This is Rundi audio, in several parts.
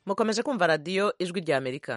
mukomeje kumva radiyo ijwi rya amerika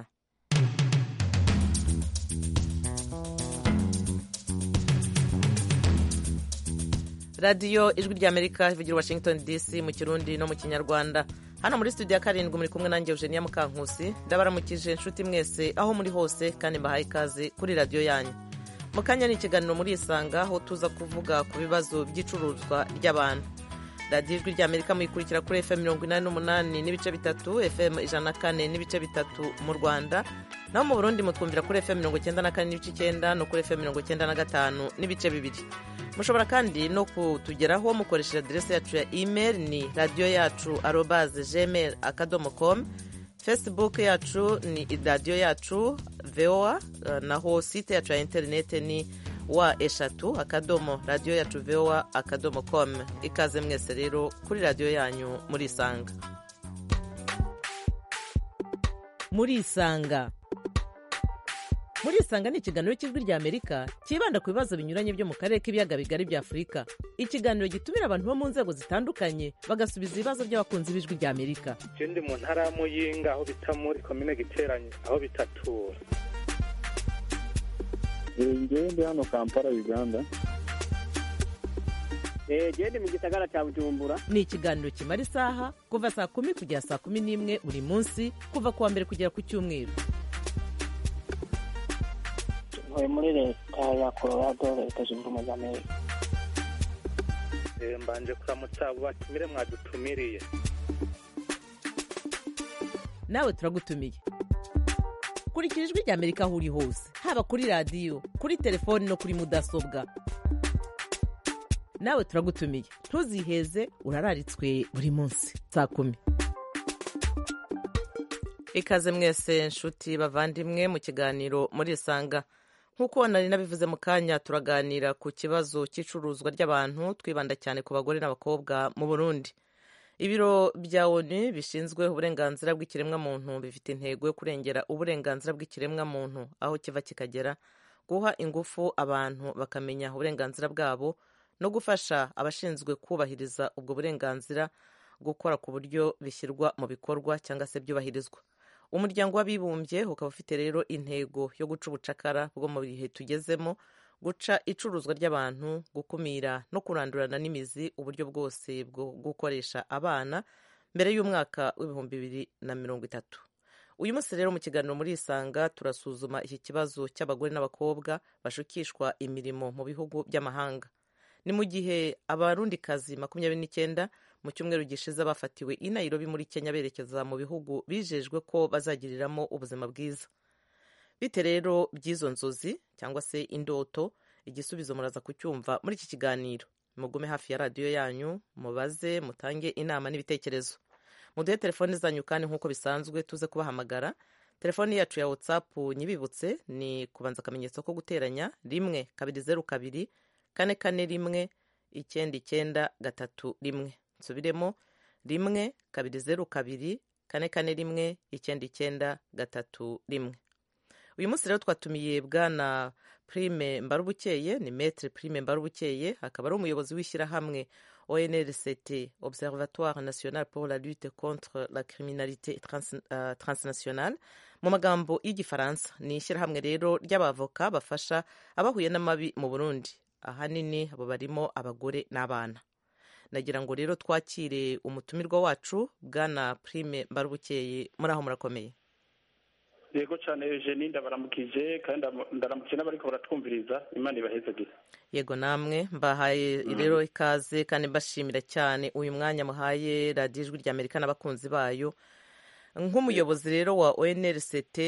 radiyo ijwi rya amerika ivugira washington dc mu kirundi no mu kinyarwanda hano muri studio ya karindwi muri kumwe nanjye eugenia mukankusi ndabaramukije inshuti mwese aho muri hose kandi mbahaye ikaze kuri radiyo yanyu mu kanya ni ikiganiro muri isanga aho tuza kuvuga ku bibazo by'icuruzwa ry'abantu radiyo ijwi rya amerika muyikurikira kuri fm mirongo inani n'umunani n'ibice bitatu fm ijana na kane n'ibice bitatu mu rwanda naho mu burundi mutwumvira kuri fm mirongo icyenda na kane n'ibice icyenda no kuri fm mirongo icyenda na gatanu n'ibice bibiri mushobora kandi no kutugeraho mukoresheje aderesi yacu ya email ni radiyo yacu arobaze gmail akadomo com facebook yacu ni radiyo yacu voa naho site yacu ya interinete ni wa eshatu akadomo radiyo yacu voa akadomo com ikaze mwese rero kuri radiyo yanyu muri isanga muri isanga muri isanga ni ikiganiro cy'ijwi rya amerika cyibanda ku bibazo binyuranye byo mu karere k'ibiyaga bigari bya afurika ikiganiro gitumira abantu bo mu nzego zitandukanye bagasubiza ibibazo by'abakunzi b'ijwi rya amerika ndi mu ntara ya muyinga aho bita muri komine giteranye aho bitatura ngewe ndi hano kampala uganda gende mu gisagara cya bujumbura ni ikiganiro kimara isaha kuva saa kumi kugera saa kumi n'imwe buri munsi kuva ku wa mbere kugera ku cyumweru ntuye muri leta ya colorado leta zunze ubumwe za amerika mbanje kuramutsa abo batumire mwadutumiriye nawe turagutumiye kurikira ijwi rya amerika aho uri hose haba kuri radiyo kuri telefoni no kuri mudasobwa nawe turagutumiye ntuziheze urararitswe buri munsi saa kumi ikaze mwese nshuti bavandimwe mu kiganiro muri isanga nk'uko nari nabivuze mu kanya turaganira ku kibazo cy'icuruzwa ry'abantu twibanda cyane ku bagore n'abakobwa mu burundi ibiro bya onu bishinzwe uburenganzira bw'ikiremwamuntu bifite intego yo kurengera uburenganzira bw'ikiremwamuntu aho kiva kikagera guha ingufu abantu bakamenya uburenganzira bwabo no gufasha abashinzwe kubahiriza ubwo burenganzira gukora ku buryo bishyirwa mu bikorwa cyangwa se byubahirizwa umuryango w'abibumbye ukaba ufite rero intego yo guca ubucakara bwo mu bihe tugezemo guca icuruzwa ry'abantu gukumira no kurandurana n'imizi uburyo bwose bwo gukoresha abana mbere y'umwaka w'ibihumbi bibiri na mirongo itatu uyu munsi rero mu kiganiro muri isanga turasuzuma iki kibazo cy'abagore n'abakobwa bashukishwa imirimo mu bihugu by'amahanga ni mu gihe abarundikazi makumyabiri n'icyenda mu cyumweru gishize bafatiwe i Nairobi muri kenya berekeza mu bihugu bijejwe ko bazagiriramo ubuzima bwiza bite rero by'izo nzozi cyangwa se indoto igisubizo muraza kucyumva muri iki kiganiro mugume hafi ya radiyo yanyu mubaze mutange inama n'ibitekerezo muduhe telefoni zanyu kandi nk'uko bisanzwe tuze kubahamagara telefoni yacu ya whatsapp nyibibutse ni kubanza akamenyetso ko guteranya rimwe kabiri zeru kabiri kane kane rimwe icyenda icyenda gatatu rimwe nsubiremo rimwe kabiri zeru kabiri kane kane rimwe icyenda icyenda gatatu rimwe uyu munsi rero twatumiye bwana prime mbarubukeye ni metre prime mbarubukeye akaba ari umuyobozi w'ishyirahamwe onrct observatoire national pour la lutte contre la criminalité trans, uh, transnationale mu magambo y'igifaransa ni ishyirahamwe rero ry'abavoka bafasha abahuye n'amabi mu burundi ahanini abo barimo abagore n'abana nagira ngo rero twakire umutumirwa wacu bwana prime mbarubukeye muri aho murakomeye yego cyane eugenie ndabaramukije kandi ndaramukije n'abariko baratwumviriza imana ibahezagire yego namwe mbahaye rero ikaze kandi mbashimira cyane uyu mwanya muhaye radiyo ijwi rya amerika n'abakunzi bayo nk'umuyobozi rero wa onrct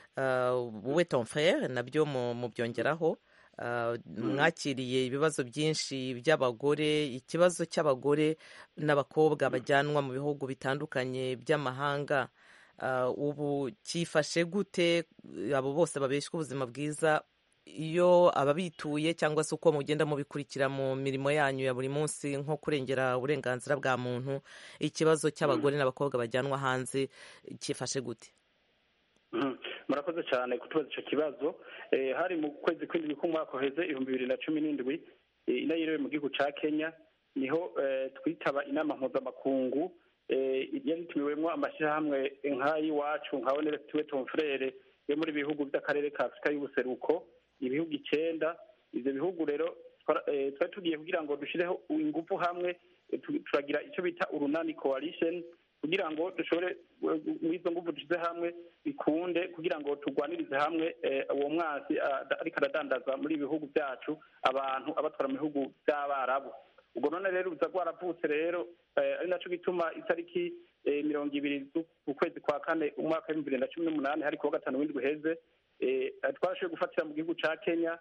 we ton frere nabyo mubyongeraho mwakiriye ibibazo byinshi by'abagore ikibazo cy'abagore n'abakobwa bajyanwa mu bihugu bitandukanye by'amahanga ubu cyifashe gute abo bose babeshywa ubuzima bwiza iyo ababituye cyangwa se uko mugenda mubikurikira mu mirimo yanyu ya buri munsi nko kurengera uburenganzira bwa muntu ikibazo cy'abagore n'abakobwa bajyanwa hanze cyifashe gute murakoze cyane kutubaza icyo kibazo hari mu kwezi kw'indwi k'umwaka uheze ibihumbi bibiri na cumi n'indwi inayirewe mu gihugu cya kenya niho twitaba inama mpuzamakungu yari itumiwemo amashyirahamwe nk'ay'iwacu nka oneresi tuwe tomfurere yo muri bihugu by'akarere ka afurika y'ubuseruko ibihugu icyenda ibyo bihugu rero twari tugiye kugira ngo dushyireho ingufu hamwe turagira icyo bita urunani coalition kugira ngo dushobore muri izo ngufu dushyize hamwe bikunde kugira ngo turwanirize hamwe uwo mwanzi ariko aradandaza muri ibi bihugu byacu abantu abatwara mu bihugu by'abarabu ubwo none rero ruza rwaravutse rero ari nacyo gituma itariki mirongo ibiri z'ukwezi kwa kane umwaka w'ibihumbi bibiri na cumi n'umunani hari kuwa gatanu w'indwi uheze twarashoboye gufatira mu gihugu cya kenya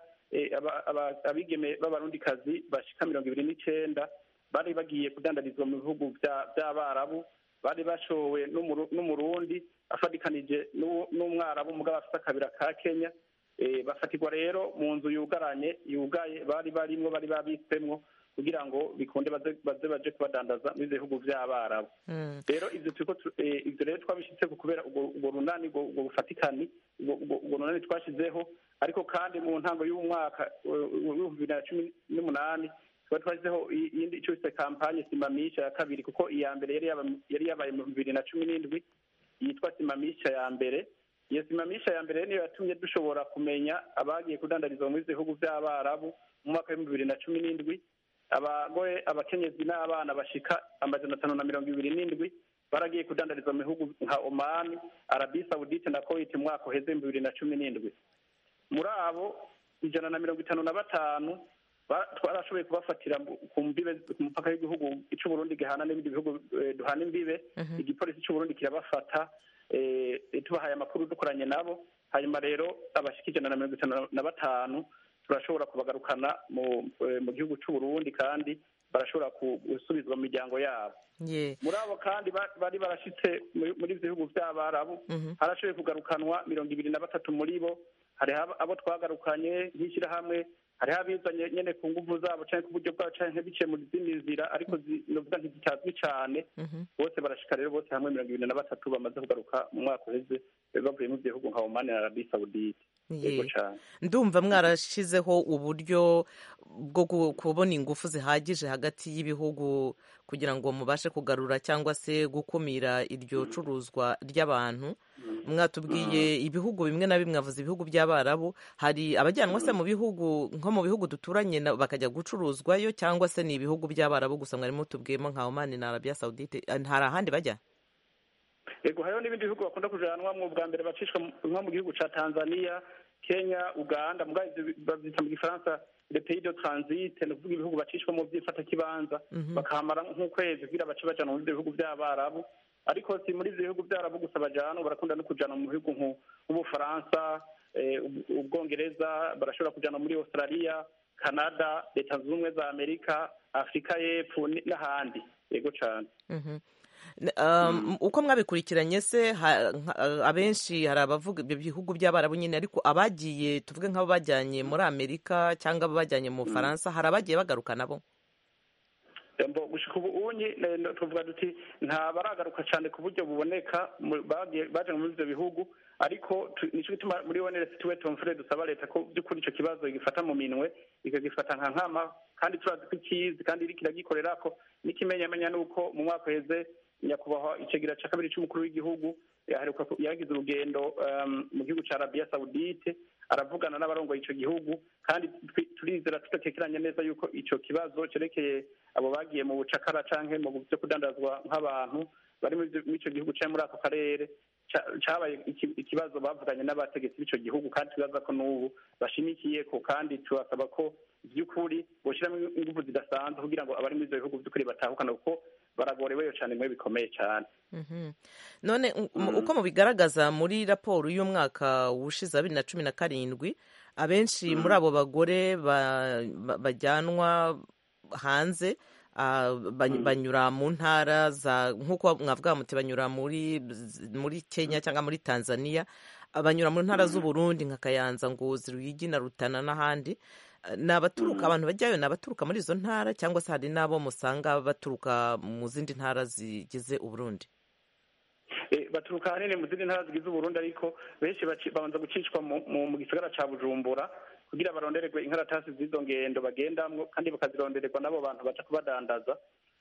abigeme b'abarundikazi bashika mirongo ibiri n'icyenda bari bagiye kudandarizwa mu bihugu by'abarabu bari bashowe n'umurundi afatikanije n'umwarabu mugabo afite akabira ka kenya bafatirwa rero mu nzu yugaranye yugaye bari barimwo bari babitsemwo kugira ngo bikunde baze baje kubadandaza muri ibyo bihugu by'abarabu rero ibyo ibyo rero twabishyitse kubera ubwo runani ubwo bufatikani ubwo runani twashyizeho ariko kandi mu ntango y'umwaka w'ibihumbi bibiri na cumi n'umunani tuba twashyizeho iyindi icyo bise kampanye simamisha ya kabiri kuko iya mbere yari yabaye mu bibiri na cumi n'indwi yitwa simamisha ya mbere iyo simamisha ya mbere niyo yatumye dushobora kumenya abagiye kudandarizwa muri ibyo bihugu by'abarabu mu mwaka w'ibihumbi bibiri na cumi n'indwi abagore abakenyezi n'abana bashika amajana atanu na mirongo ibiri n'indwi baragiye kudandarizwa mu bihugu nka omani arabi sawudite na kowiti mu mwaka uheze ibihumbi bibiri na cumi n'indwi muri abo ijana na mirongo itanu na batanu twarashoboye kubafatira ku mbibe ku mupaka w'igihugu ic'uburundi gihana n'ibindi bihugu duhana imbibe igipolisi c'uburundi kirabafata tubahaye amakuru dukoranye nabo hanyuma rero abashika ijana na mirongo itanu na batanu turashobora kubagarukana mu gihugu c'uburundi kandi barashobora gusubizwa mu miryango yabo muri abo kandi bari barashitse muri ibyo bihugu by'abarabu harashoboye kugarukanwa mirongo ibiri na batatu muri bo hariho abo twagarukanye nk'ishyirahamwe hariho abizanye nyine ku nguvu zabo cyangwa ku buryo bwabo cyangwa biciye mu zindi nzira ariko novuga ntizitazwi cyane bose barashika rero bose hamwe mirongo ibiri na batatu bamaze kugaruka mu mwaka uheze bavuye mu bihugu nka omani na arabi sawudite ndumva mwarashizeho uburyo bwo kubona ingufu zihagije hagati y'ibihugu kugira ngo mubashe kugarura cyangwa se gukumira iryo curuzwa ry'abantu mwatubwiye ibihugu bimwe na bimwe avuze ibihugu by'abarabu hari abajyanwa se mu bihugu nko mu bihugu duturanye bakajya gucuruzwayo cyangwa se ni ibihugu by'abarabu gusa mwari mutubwiyemo nka omani na arabiya sawudite hari ahandi bajya yego hariho n'ibindi bihugu bakunda kujanwamwo bwa mbere bacishwa nko mu gihugu ca tanzania kenya uganda mugabo ivyo bavyita mu gifaransa le pays de transit ni ukuvuga ibihugu bacishwamo vy'ifatakibanza bakahamara nk'ukwezi kugira bace bajana muri ivyo bihugu vy'abarabu ariko si muri ivyo bihugu vy'abarabu gusa bajana barakunda no kujana mu bihugu nk'ubufaransa ubwongereza barashobora kujana muri australia canada leta zunze ubumwe za amerika afurika y'epfo n'ahandi yego cane uko mwabikurikiranye se abenshi hari abavuga ibyo bihugu by'abarabu nyine ariko abagiye tuvuge nk'abo bajyanye muri amerika cyangwa bajyanye mu bufaransa hari abagiye bagaruka nabo gushika ubu unyi tuvuga duti nta baragaruka cyane ku buryo buboneka baje muri ibyo bihugu ariko nicyo gituma muri oneresi tuwe tomfure dusaba leta ko by'ukuri icyo kibazo igifata mu minwe ikagifata nka nkama kandi turazi ko ikizi kandi iriko iragikorera ko n'ikimenyamenya ni uko mu mwaka uheze nyakubahwa icegira cya kabiri cy'umukuru w'igihugu yagize urugendo mu gihugu cya arabiya sawudite aravugana n'abarongoye icyo gihugu kandi turizera tudatekeranya neza yuko icyo kibazo cyerekeye abo bagiye mu bucakara cyangwa mu byo kudandazwa nk'abantu bari muri icyo gihugu cyangwa muri ako karere cyabaye ikibazo bavuganye n'abategetsi b'icyo gihugu kandi tubaza ko n'ubu bashimikiye ko kandi tubasaba ko by'ukuri boshyiramo ingufu zidasanzwe kugira ngo abari muri ibyo bihugu by'ukuri batahukana kuko baragoreweyo cyane muri bikomeye cyane none uko mubigaragaza muri raporo y'umwaka wushize wa bibiri na cumi na karindwi abenshi muri abo bagore bajyanwa hanze banyura mu ntara za nk'uko mwavuga muti banyura muri muri kenya cyangwa muri tanzania banyura mu ntara z'uburundi nka kayanza ngozi ruyigi na rutana n'ahandi ni abaturuka abantu bajyayo ni abaturuka muri izo ntara cyangwa se hari n'abo musanga baturuka mu zindi ntara zigize uburundi baturuka ahanini mu zindi ntara zigize uburundi ariko benshi babanza gucishwa mu gisagara cya bujumbura kugira barondererwe inkaratasi z'izo ngendo bagendamwo kandi bakazirondererwa n'abo bantu baca kubadandaza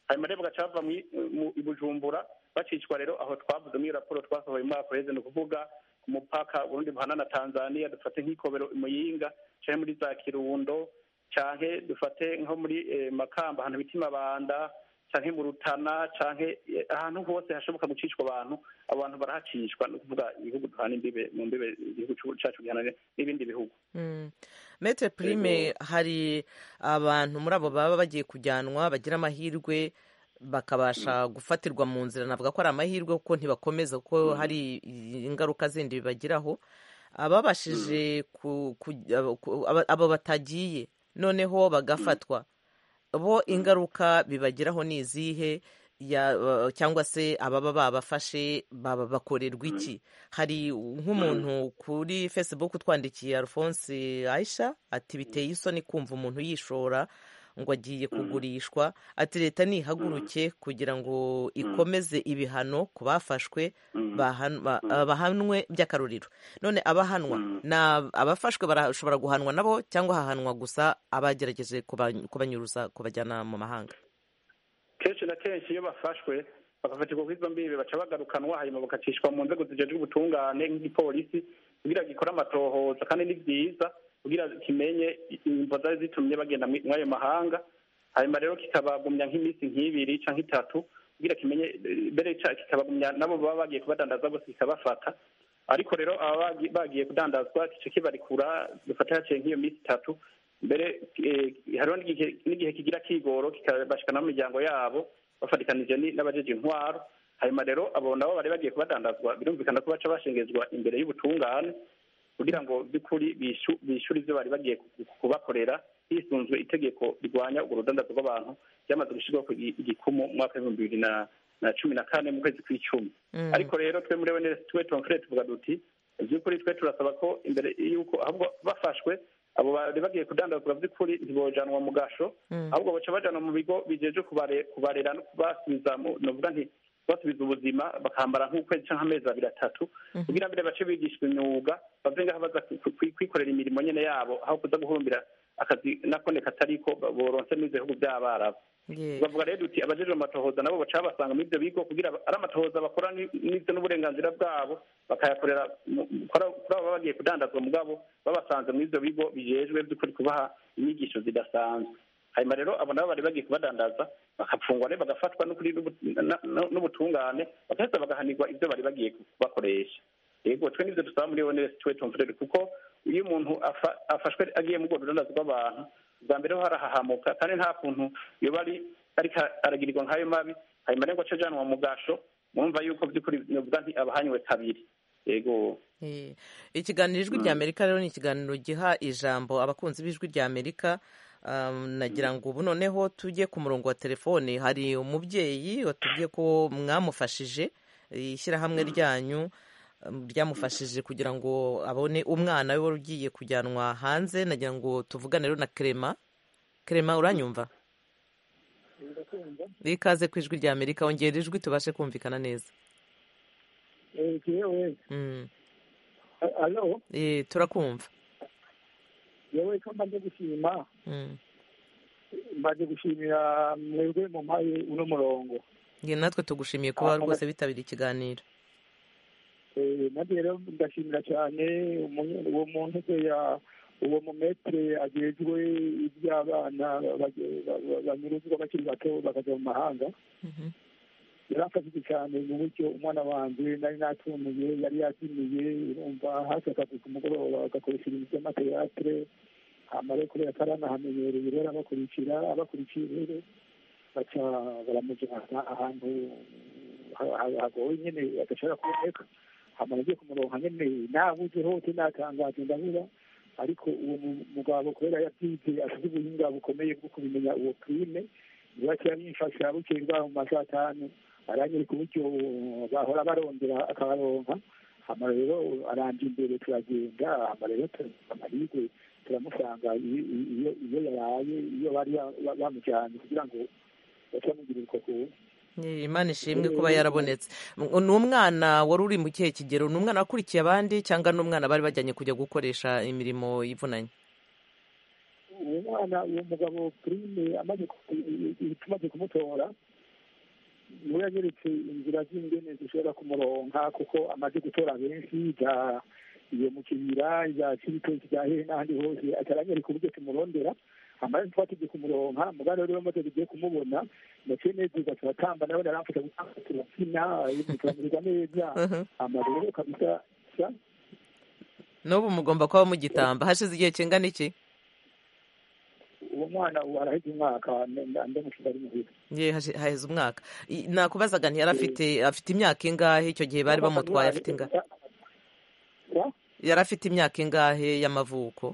hanyuma rero bagaca bava mu- mu- i bujumbura bacishwa rero aho twavuze muri iyo raporo twasohoye mu mwaka uheze ni ukuvuga ku mupaka urundi buhana na tanzania dufate nk'ikobero i muyinga canke muri za kirundo canke dufate nko muri eh, makamba ahantu bita imabanda canke mu rutana canke eh, ahantu hose hashoboka gucishwa abantu abo bantu barahacishwa ni ukuvuga ibihugu duhana imbibe mu mbibe igihugu cu- cacu gihana n'ibindi bihugu Mm. Maître Prime hari abantu muri abo baba bagiye kujyanwa bagira amahirwe bakabasha gufatirwa mu nzira navuga ko ari amahirwe kuko ntibakomeza kuko hari ingaruka zindi bibagiraho ababashije ku- ku- abo- ku- aba- abo batagiye noneho bagafatwa bo ingaruka bibagiraho ni izihe ya- cyangwa se ababa babafashe baba bakorerwa iki hari nk'umuntu kuri facebook utwandikiye alphonse aisha ati biteye isoni kumva umuntu yishora ngo agiye kugurishwa ati leta nihaguruke kugira ngo ikomeze ibihano ku bafashwe bahan- ba- bahanwe by'akarorero none abahanwa ni ab- abafashwe barashobora guhanwa nabo cyangwa hahanwa gusa abagerageje kuba- kubanyuruza kubajyana mu mahanga kenshi na kenshi iyo bafashwe bagafatirwa kuri izo mbibe baca bagarukanwa hanyuma bagacishwa mu nzego zijejwe ubutungane nk'igipolisi kugira gikore amatohoza kandi ni byiza kugira kimenye imvo zari zitumye bagenda mwi- mw'ayo mahanga hanyuma rero kikabagumya nk'iminsi nk'ibiri canke itatu kugira kimenye eh, mbere ca- kikabagumya nabo baba bagiye kubadandaza bose kikabafata ariko rero aba bagi- bagiye kudandazwa kice kibarikura dufate haciye nk'iyo minsi itatu mbere eh, hariho n'igihe n'igihe kigira kigoro kikabashikana mu miryango yabo bafatikanije ni- n'abajeje intwaro hanyuma rero abo nabo bari bagiye kubadandazwa birumvikana ko baca bashengezwa imbere y'ubutungane kugira ngo by'ukuri bishu- bishyure ibyo bari bagiye ku- kubakorera hisunzwe itegeko rirwanya urwo rudandazo rw'abantu ryamaze gushyirwaho ku gi- igikumu mu mwaka w'ibihumbi bibiri na na cumi na kane mu kwezi kw'icumi Mm. ariko rero twe muri wenesi twe tonfure tuvuga duti by'ukuri twe turasaba ko imbere y'uko ahubwo bafashwe abo bari bagiye kudandazwa by'ukuri ntibojanwa mu gasho Mm. ahubwo baca bajanwa mu bigo bijeje kubare- kubarera no kubasubiza mu novuga nti basubiza ubuzima bakambara nk'ukwezi cyangwa amezi abiri atatu kugira mbere bace bigishwa imyuga bave ngaho baza ku- ku- kwikorera imirimo nyene yabo aho kuza guhurumbira akazi nakone katariko boronse n'ivyo bihugu by'abarabu Yeah. bavuga rero duti abajejwe amatohoza nabo baca basanga muri ibyo bigo kugira ari amatohoza bakora ni- n'ibyo n'uburenganzira bwabo bakayakorera mu- kuri abo kuri abo baba bagiye kudandazwa mugabo babasanze muri ibyo bigo bijejwe by'ukuri kubaha inyigisho zidasanzwe hanyuma rero abo nabo bari bagiye kubadandaza bagapfungwa rero bagafatwa n'ukuri n'ubu- na- na- n'ubutungane bagaheza bagahanirwa ibyo bari bagiye kubakoresha yego twe nibyo dusaba muri onesi twe tumfurere kuko iyo umuntu afa- afashwe agiye mu rwo rudandazo rw'abantu bwa mbere ho harahahamuka kandi nta kuntu yoba ari ariko aragirirwa nk'ayo mabi hanyuma rero ngo ace ajanwa mu gasho mwumva yuko by'ukuri novuga nti abahanywe kabiri yego Eh, ikiganiro ijwi rya amerika rero ni ikiganiro giha ijambo abakunzi b'ijwi rya amerika Um, nagira ngo ubu noneho tujye ku murongo wa telefone hari umubyeyi watubwiye ko mwamufashije ishyirahamwe ryanyu um, ryamufashije kugira ngo abone umwana we wari ugiye kujyanwa hanze nagira ngo tuvugane rero na Clement Clement uranyumva ikaze ku ijwi rya amerika ongera ijwi tubashe kumvikana neza yewe Mm. alo Eh, turakumva yewe ko mbaze gushima Mm. mbaze gushimira mwebwe mu mpaye uno murongo Nge natwe tugushimiye kuba Ah, rwose bitabira ikiganiro Eh, nanjye rero ndashimira cyane umunye- uwo muntu se ya uwo mumetere agejwe iby'abana bage- ba- ba- banyuruzwa bakiri bato bakajya mu mahanga Mhm. yaramfashije cyane mu buryo umwana wanjye nari natumiye yari yazimiye urumva hafi akazi ku mugoroba agakoresha ibintu by'amateatre hama rero kubera ko aranahamenyereye rero abakurikira abakurikiye rero baca baramujyana ahantu ha- ha- hagoye nyine adashobora kuboneka hama nagiye kumuronka nyine nabuze hose natangaje ndabura ariko uwo mu- mugabo kubera yabyize afite ubuhinga bukomeye bwo kubimenya uwo prime niba kirabimfasha bukeye bwaho mu masaha atanu aranyereka uburyo bahora barondera akabaronka hama rero aranje imbere turagenda hama rero turamuha amahirwe turamusanga iyo iyo- iyo yaraye iyo bari ba- bamujyanye kugira ngo batamugirira uko kuntu Eh, imana ishimwe kuba yarabonetse M- ni umwana wari uri mu kihe kigero ni umwana wakurikiye abandi cyangwa ni umwana bari bajyanye kujya gukoresha imirimo ivunanye uwo mwana uwo mugabo prime amaze ku- tumaze kumutora niwe yanyeretse inzira z'ingene zishobora kumuronka kuko amaze gutora benshi bya iyo mu kibira bya kibitoki bya hehe n'ahandi hose ataranyereka uburyo tumurondera amara twategeye kumuronka mugana rero maze tugiye kumubona naciye neza turatamba nawe naramfasha gutanga turakina tukamererwa neza hama rero kabisa sa n'ubu mugomba kuba mugitamba hashize igihe kingana iki uwo mwana ubu araheze umwaka ndamusiga ari muhira ye hashi- haheze umwaka I- nakubazaga ntiyari afite afite imyaka ingahe icyo gihe bari bamutwaye afite ingahe Sa? yari afite imyaka ingahe y'amavuko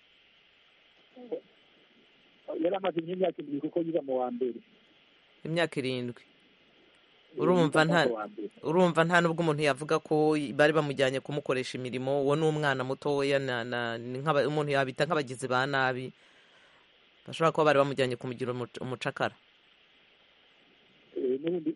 yari amaze nk'imyaka ibiri kuko yiga mu wa mbere imyaka irindwi urumva nta Yiga mu wa mbere. urumva nta nubwo umuntu yavuga ko bari bamujyanye kumukoresha imirimo uwo ni umwana mutoya na- na- ni nk'aba- umuntu yabita nk'abagizi ba nabi bashobora kuba bari bamujyanye kumugira umuc- umucakara Eh, n'ubundi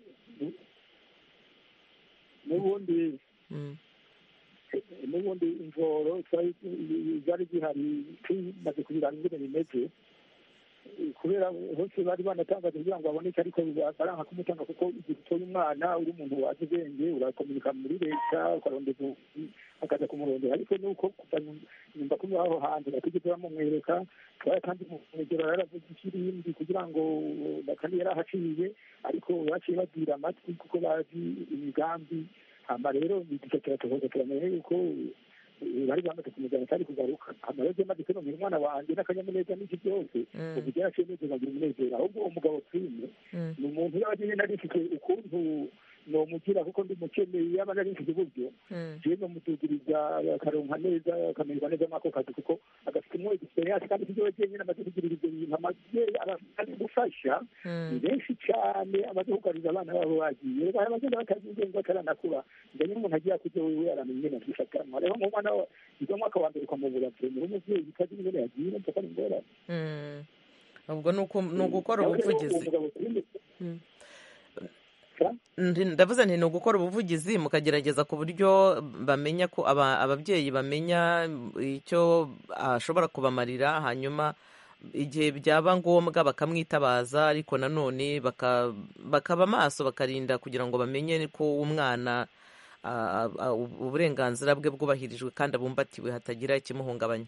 n'ubundi Mm. n'ubundi imvoro zari zari zihari tumaze kubirana ingene bimeze Eh, kubera hose bari banatangaje kugira ngo baboneke ariko baranka kumutanga kuko igihe utoye umwana uri umuntu wazi ubwenge urakomunika muri leta ukarondeza ubuvuzi, akaza kumurondera ariko nuko kuva nyumva kuri aho hanze batigeze bamumwereka twari kandi mumwegero yaravuze ikirindi kugira ngo bakandi yari ahaciye ariko baciye babwira amatwi kuko bazi imigambi hama rero igice kiratuhoza turamenya yuko eh, bari bamaze kumujyana cyari kugaruka hama rero maze kunomera umwana wanjye n'akanyamuneza n'iki byose Mm. ubu byaraciye neza bagira umunezero ahubwo uwo mugabo prime Mm. ni umuntu yaba nyine nari mfite ukuntu nomugira kuko ndi mukeneye yaba nari mfite uburyo Mm. jewe nomudugiriza akaronka neza akamererwa neza mwako kazi kuko agafite umwe experience kandi sivyo jenyine amaze kugirira ivyo bintu amaze ari gufasha ni Mm. benshi cyane amaze kugaruriza abana babo bagiye bari bagenda batazi ubwenge bataranakura njye umuntu agiye akuze wewe aramenya ingene avyifatamwo rero mu mwana wa yiga umwaka wa mbere ukamubura prime umuvyeyi utazi ingene yagiye numva ko ari ingorane Mm. ubwo ni uku- ni ugukora Nawe rero uwo ubuvugizi mugabo Prime, Mm. sa? Ndi- ndavuze nti ni ugukora ubuvugizi mukagerageza ku buryo bamenya ko aba- ababyeyi bamenya icyo ashobora kubamarira hanyuma igihe byaba ngombwa bakamwitabaza ariko nanone baka- bakaba maso bakarinda kugira ngo bamenye ko umwana a- a- a- uburenganzira bwe bwubahirijwe kandi abumbatiwe hatagira ikimuhungabanya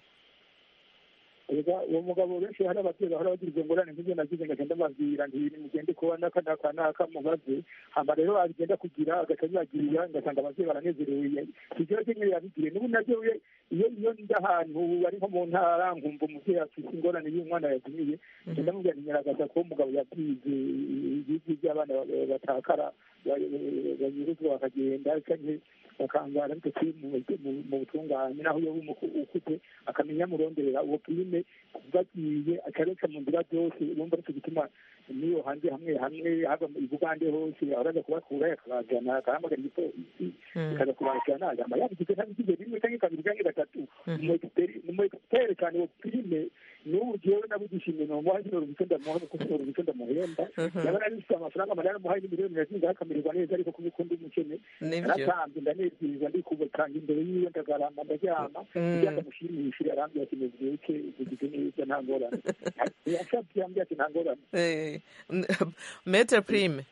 Erega uwo mugabo benshi hari ababyeyi bahora bagira izo ngorane nk'ibyo nagize ngagenda mbabwira nti mugende kuba n'aka n'aka n'aka mubaze hama rero agenda kugira agaca bibagirira ngasanga ababyeyi baranezerewe ivyo ryo nyene yabigiriye n'ubu navyo we- iyo iyo ndi ahantu ari nko mu ntara nkumva umuvyeyi afise ingorane y'umwana yazimiye ngenda mubwira nti nyaragaza ko umugabo yabwize ibigi by'abana ba- batakara ba- banyuruzwa bakagenda canke bakangara bitatu mu butungane naho iyo ukuze akamenya muronderera uwo prime bagiye akareka mu nzira byose urumva aricyo gituma niyo hanze hamwe hamwe haba i bugande hose araza kubakura akabajana akahamagara igipolisi ikaza kubajana yama yabigize ntabigize rimwe canke kabiri canke gatatu umu expert cyane uwo prime n'ubu jewe nabugishimye nomuha kino rubico ndamuha kuko kino rubico ndamuhemba yaba narifise amafaranga manini amuhaye n'imiliyoni nazinga akamererwa neza ariko kuko ukundi umukene nibyo naratambye ndanezerwa ndikubutanga imbere yiwe ndagarama ndaryama kugira ngo amushimishire arambwira ati mubyuke ugize neza nta ngorane yasabye yambwira ati nta ngorane Eh, metre prime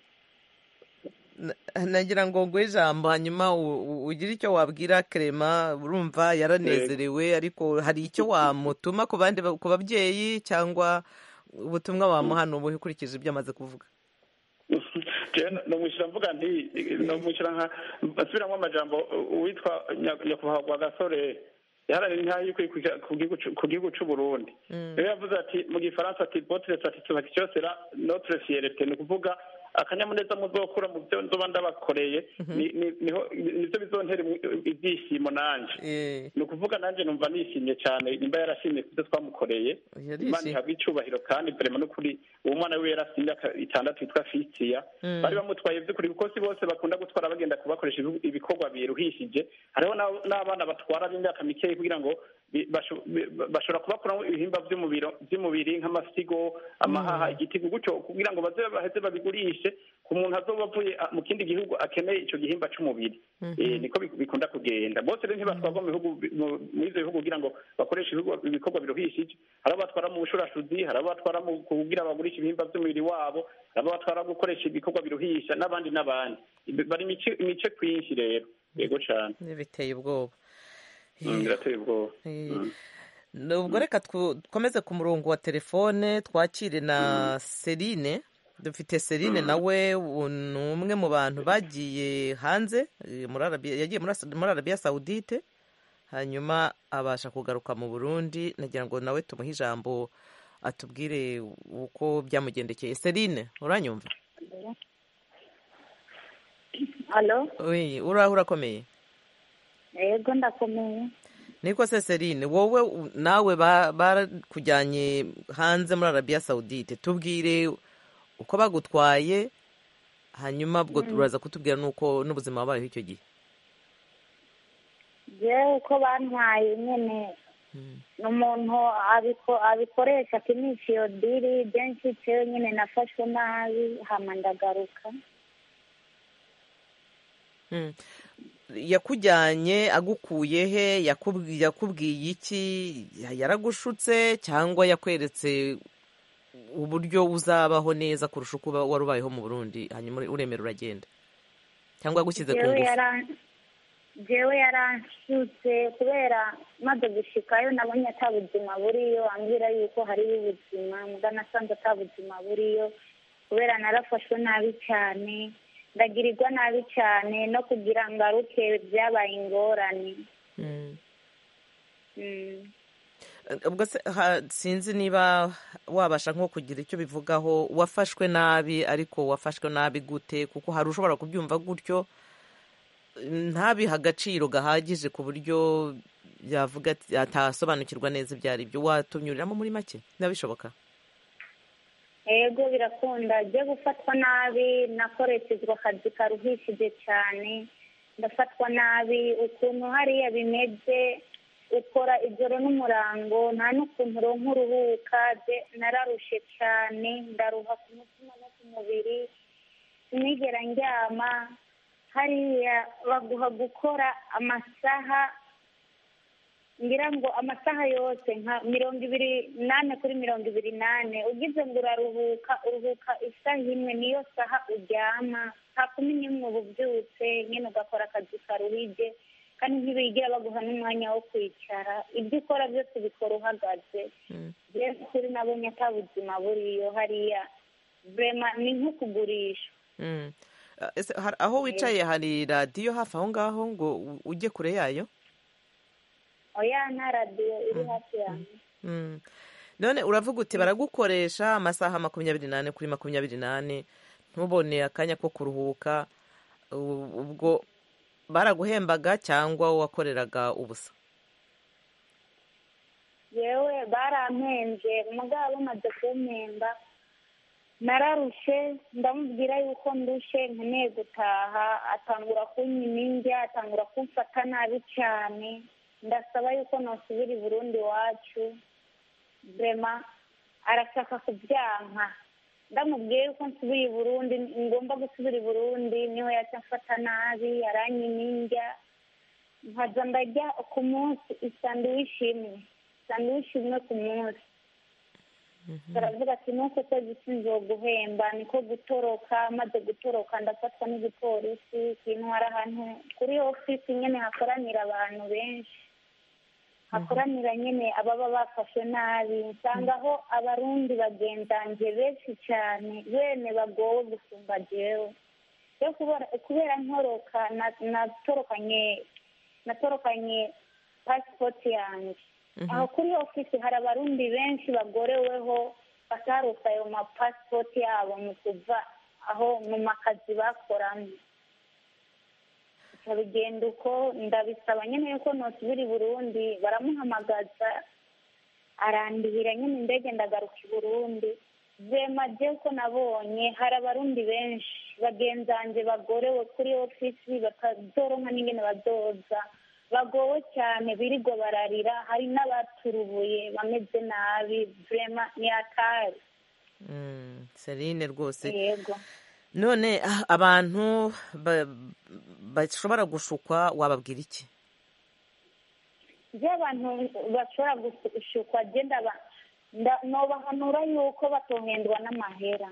Na- nagira ngo nguhe ijambo hanyuma u- u- ugire icyo wabwira Clement urumva yaranezerewe ariko hari icyo wamutuma ku bandi ba- ku babyeyi cyangwa ubutumwa wamuha ni ubuhe ukurikije ibyo amaze kuvuga nomwishyura mvuga nti nomwishyura nka asubiramwo amajambo uwitwa Nya- nyakubahwa rwa gasore yaharanira intaha y'ukwikukira ku gihugu c'u- ku gihugu c'u burundi rero yavuze ati mu gifaransa ati botre satisfaction sera notre fierté ni ukuvuga akanyamuneza muzokura mu byo nzoba ndabakoreye ni- ni- niho nivyo bizontera imu- ibyishimo nanje Eh, ni ukuvuga nanjye numva nishimye cyane nimba yarashimye ku byo twamukoreye yarishimye. imana ihabwa icyubahiro kandi vrema n'ukuri uwo mwana wiwe yarafite imyaka itandatu yitwa fisiya Mm. bari bamutwaye by'ukuri kuko si bose bakunda gutwara bagenda kubakoresha ibihu- ibikorwa biruhishije hariho n'ab- n'abana batwara b'imyaka mikeya kugira ngo bi- basho- bi- bashobora kubakuramo ibihimba by'umubiri by'umubiri nk'amasigo amahaha igitigu gutyo kugira ngo baze baheze babigurishe ku muntu azoba avuye ah, mu kindi gihugu akeneye icyo gihimba c'umubiri Eh, niko bi- bikunda kugenda bose rero ntibatwarwa mu bihugu bi- mu- muri ivyo bihugu kugira ngo bakoreshe ibihugu- ibikorwa biruhishije hari abo batwara mu bushurashuzi hari abo batwara mu kugira bagurisha ibihimba by'umubiri wabo hari abo batwara gukoresha ibikorwa biruhisha n'abandi n'abandi Ibi- bari imice imice kwinshi rero yego cane biteye ubwoba Mm, birateye ubwoba Eh, Mm. ubwo reka twu- dukomeze ku murongo wa telefone twakire na Celine dufite Celine nawe u- ni umwe mu bantu bagiye hanze eh, muri Arabia- yagiye muri As- muri arabiya sawudite hanyuma abasha kugaruka mu burundi nagira ngo nawe tumuhe ijambo atubwire uko byamugendekeye Celine uranyumva alo Oui, uraho urakomeye yego ndakomeye niko se Celine wowe u- nawe ba- barakujyanye hanze muri arabiya sawudite tubwire uko bagutwaye hanyuma ubwo uraza kutubwira n'uko n'ubuzima wabayeho icyo gihe jewe uko bantwaye nyene ni umuntu abiko- abikoresha akinisha iyo diri benshi cewe nyene nafashwe nabi hama ndagaruka Mm. yakujyanye agukuye he yakubwi- yakubwiye iki yaragushutse cyangwa yakweretse uburyo uzabaho neza kurusha uko uba- wari ubayeho mu burundi hanyuma uremera uragenda cyangwa yagushyize ku jewe ngufu yara- jewe yaranshutse kubera maze gushikayo nabonye ata buzima buriyo ambwira yuko hariyo ubuzima muga nasanze ata buzima buriyo kubera narafashwe nabi cyane ndagirirwa nabi cyane no kugira ngaruke byabaye ingorane Mm. Mm. ubwo se ha- sinzi niba wabasha nko kugira icyo bivugaho wafashwe nabi ariko wafashwe nabi gute kuko hari ushobora kubyumva gutyo ntabihe agaciro gahagije ku buryo yavuga ati atasobanukirwa neza ibyo ari byo watunyuriramo muri make niba bishoboka ego birakunda jye gufatwa nabi nakoreshejwe akazi karuhishije cyane ndafatwa nabi ukuntu hariya bimeze ukora ijoro n'umurango nta n'ukuntu uronka uruhuka je nararushe cyane ndaruha ku mutima no ku mubiri sinigera ndyama hariya baguha gukora amasaha ngira ngo amasaha yose nka mirongo ibiri nane kuri mirongo ibiri nane ugize ngo uraruhuka uruhuka isaha imwe niyo saha uryama saa kumi n'imwe uba ubyutse nyine ugakora akazi karuhije kandi ntibigera baguha n'umwanya wo kwicara ibyo ukora byose ubikora uhagaze rero kuri nabonye ata buzima buriyo hariya vrema ni nko kugurisha Mm. Uh, ese har- aho wicaye hari radiyo hafi aho ngaho ngo u- ujye kure yayo oya nta radiyo iri hafi yanjye Mm. none uravuga uti baragukoresha amasaha makumyabiri n'ane kuri makumyabiri n'ane ntubone akanya ko kuruhuka u- ubwo baraguhembaga cyangwa wakoreraga ubusa yewe barampenze mugabo bamaze kumpemba nararushe ndamubwira yuko ndushe nkeneye gutaha atangura kunyima indya atangura kumfata nabi cyane ndasaba yuko nosubira i burundi iwacu vrema arashaka kubyanka ndamubwiye yuko nsubira i burundi ngomba gusubira i burundi niho yaca amfata nabi aranyima indya nkaza ndarya ku munsi isanduwishi imwe isanduwishi imwe ku munsi baravuga ati nuko kwezi sinzoguhemba niko gutoroka maze gutoroka ndafatwa n'igipolisi kintwara ahantu kuri ofisi nyine hakoranira abantu benshi hakoranira nyine ababa bafashwe nabi nsangaho abarundi bagenzanje benshi cyane bene bagowe gusumba jewe rero kubera kubera nkoroka na- natorokanye natorokanye pasipoti yanjye aho kuri ofisi hari abarundi benshi bagoreweho batarose ayo mapasipoti yabo mu kuva aho mu makazi bakoramo bigenda uko ndabisaba nyine yuko nosubira i burundi baramuhamagaza arandihira nyine indege ndagaruka i burundi vema je uko nabonye hari abarundi benshi bagenzanje bagorewe kuri ofisi batazoronka n'ingene bazoza bagowe cyane birirwa bararira hari n'abaturubuye bameze nabi vrema ni atari Mm, Celine rwose yego none ah, abantu ba- bashobora gushukwa wababwira iki ibyo abantu bashobora gushukwa agenda nobahanura yuko batohendwa n'amahera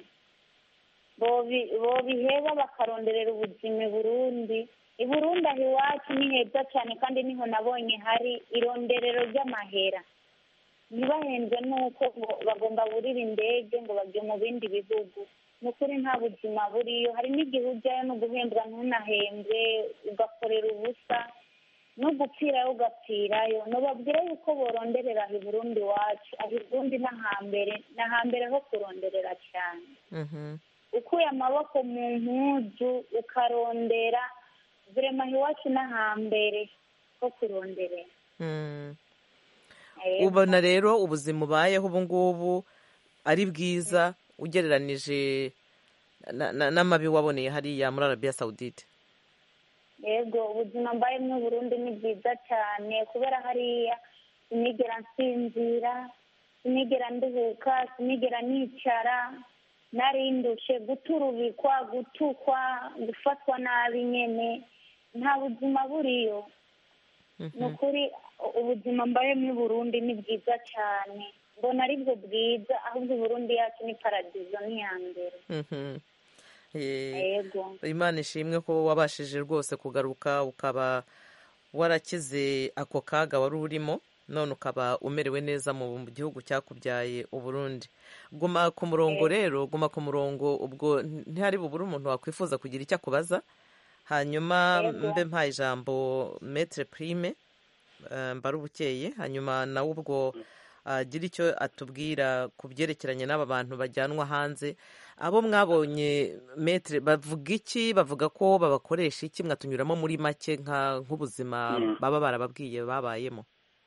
bobi- bobiheba bakaronderera ubuzima i burundi i burundi aho iwacu ni heza cyane kandi niho nabonye hari ironderero ry'amahera ntibahembwe n'uko ngo bagomba burira indege ngo bajye mu bindi bihugu ni ukuri nta buzima buriyo hari n'igihe ujyayo no guhembwa ntunahembwe ugakorera ubusa no gupfirayo ugapfirayo nubabwire yuko boronderera aho i burundi iwacu aho i burundi n'ahambere n'ahambere ho kuronderera cyane Mhm. ukuye amaboko mu mpuzu ukarondera vrema aho iwacu n'ahambere ho kuronderera Mm. Yego. ubona rero ubuzima ubayeho ubu ngubu ari bwiza ugereranije na- na- n'amabi waboneye hariya muri arabiya sawudite yego ubuzima mbayemo i burundi ni bwiza cyane kubera hariya sinigera nsinzira sinigera nduhuka sinigera nicara narindushe guturubikwa gutukwa gufatwa nabi nyene nta buzima buriyo ni ukuri u- ubuzima mbayemo i burundi ni bwiza cyane mbona aribwo bwiza ahubwo i burundi yacu ni paradizo ni iya mbere Mhm. Eh, yego imana ishimwe ko wabashije rwose kugaruka ukaba warakize ako kaga wari urimo none ukaba umerewe neza mu gihugu cyakubyaye uburundi guma ku murongo rero guma ku murongo ubwo ntihari bubure umuntu wakwifuza kugira icyo akubaza hanyuma Yego. mbe mpaye ijambo metre prime eh, mbara ubukeye hanyuma nawe ubwo agira icyo atubwira ku byerekeranye n'aba bantu bajyanwa hanze abo mwabonye metre bavuga iki bavuga ko babakoresha iki mwatunyuramo muri make nka nk'ubuzima Mm. baba barababwiye babayemo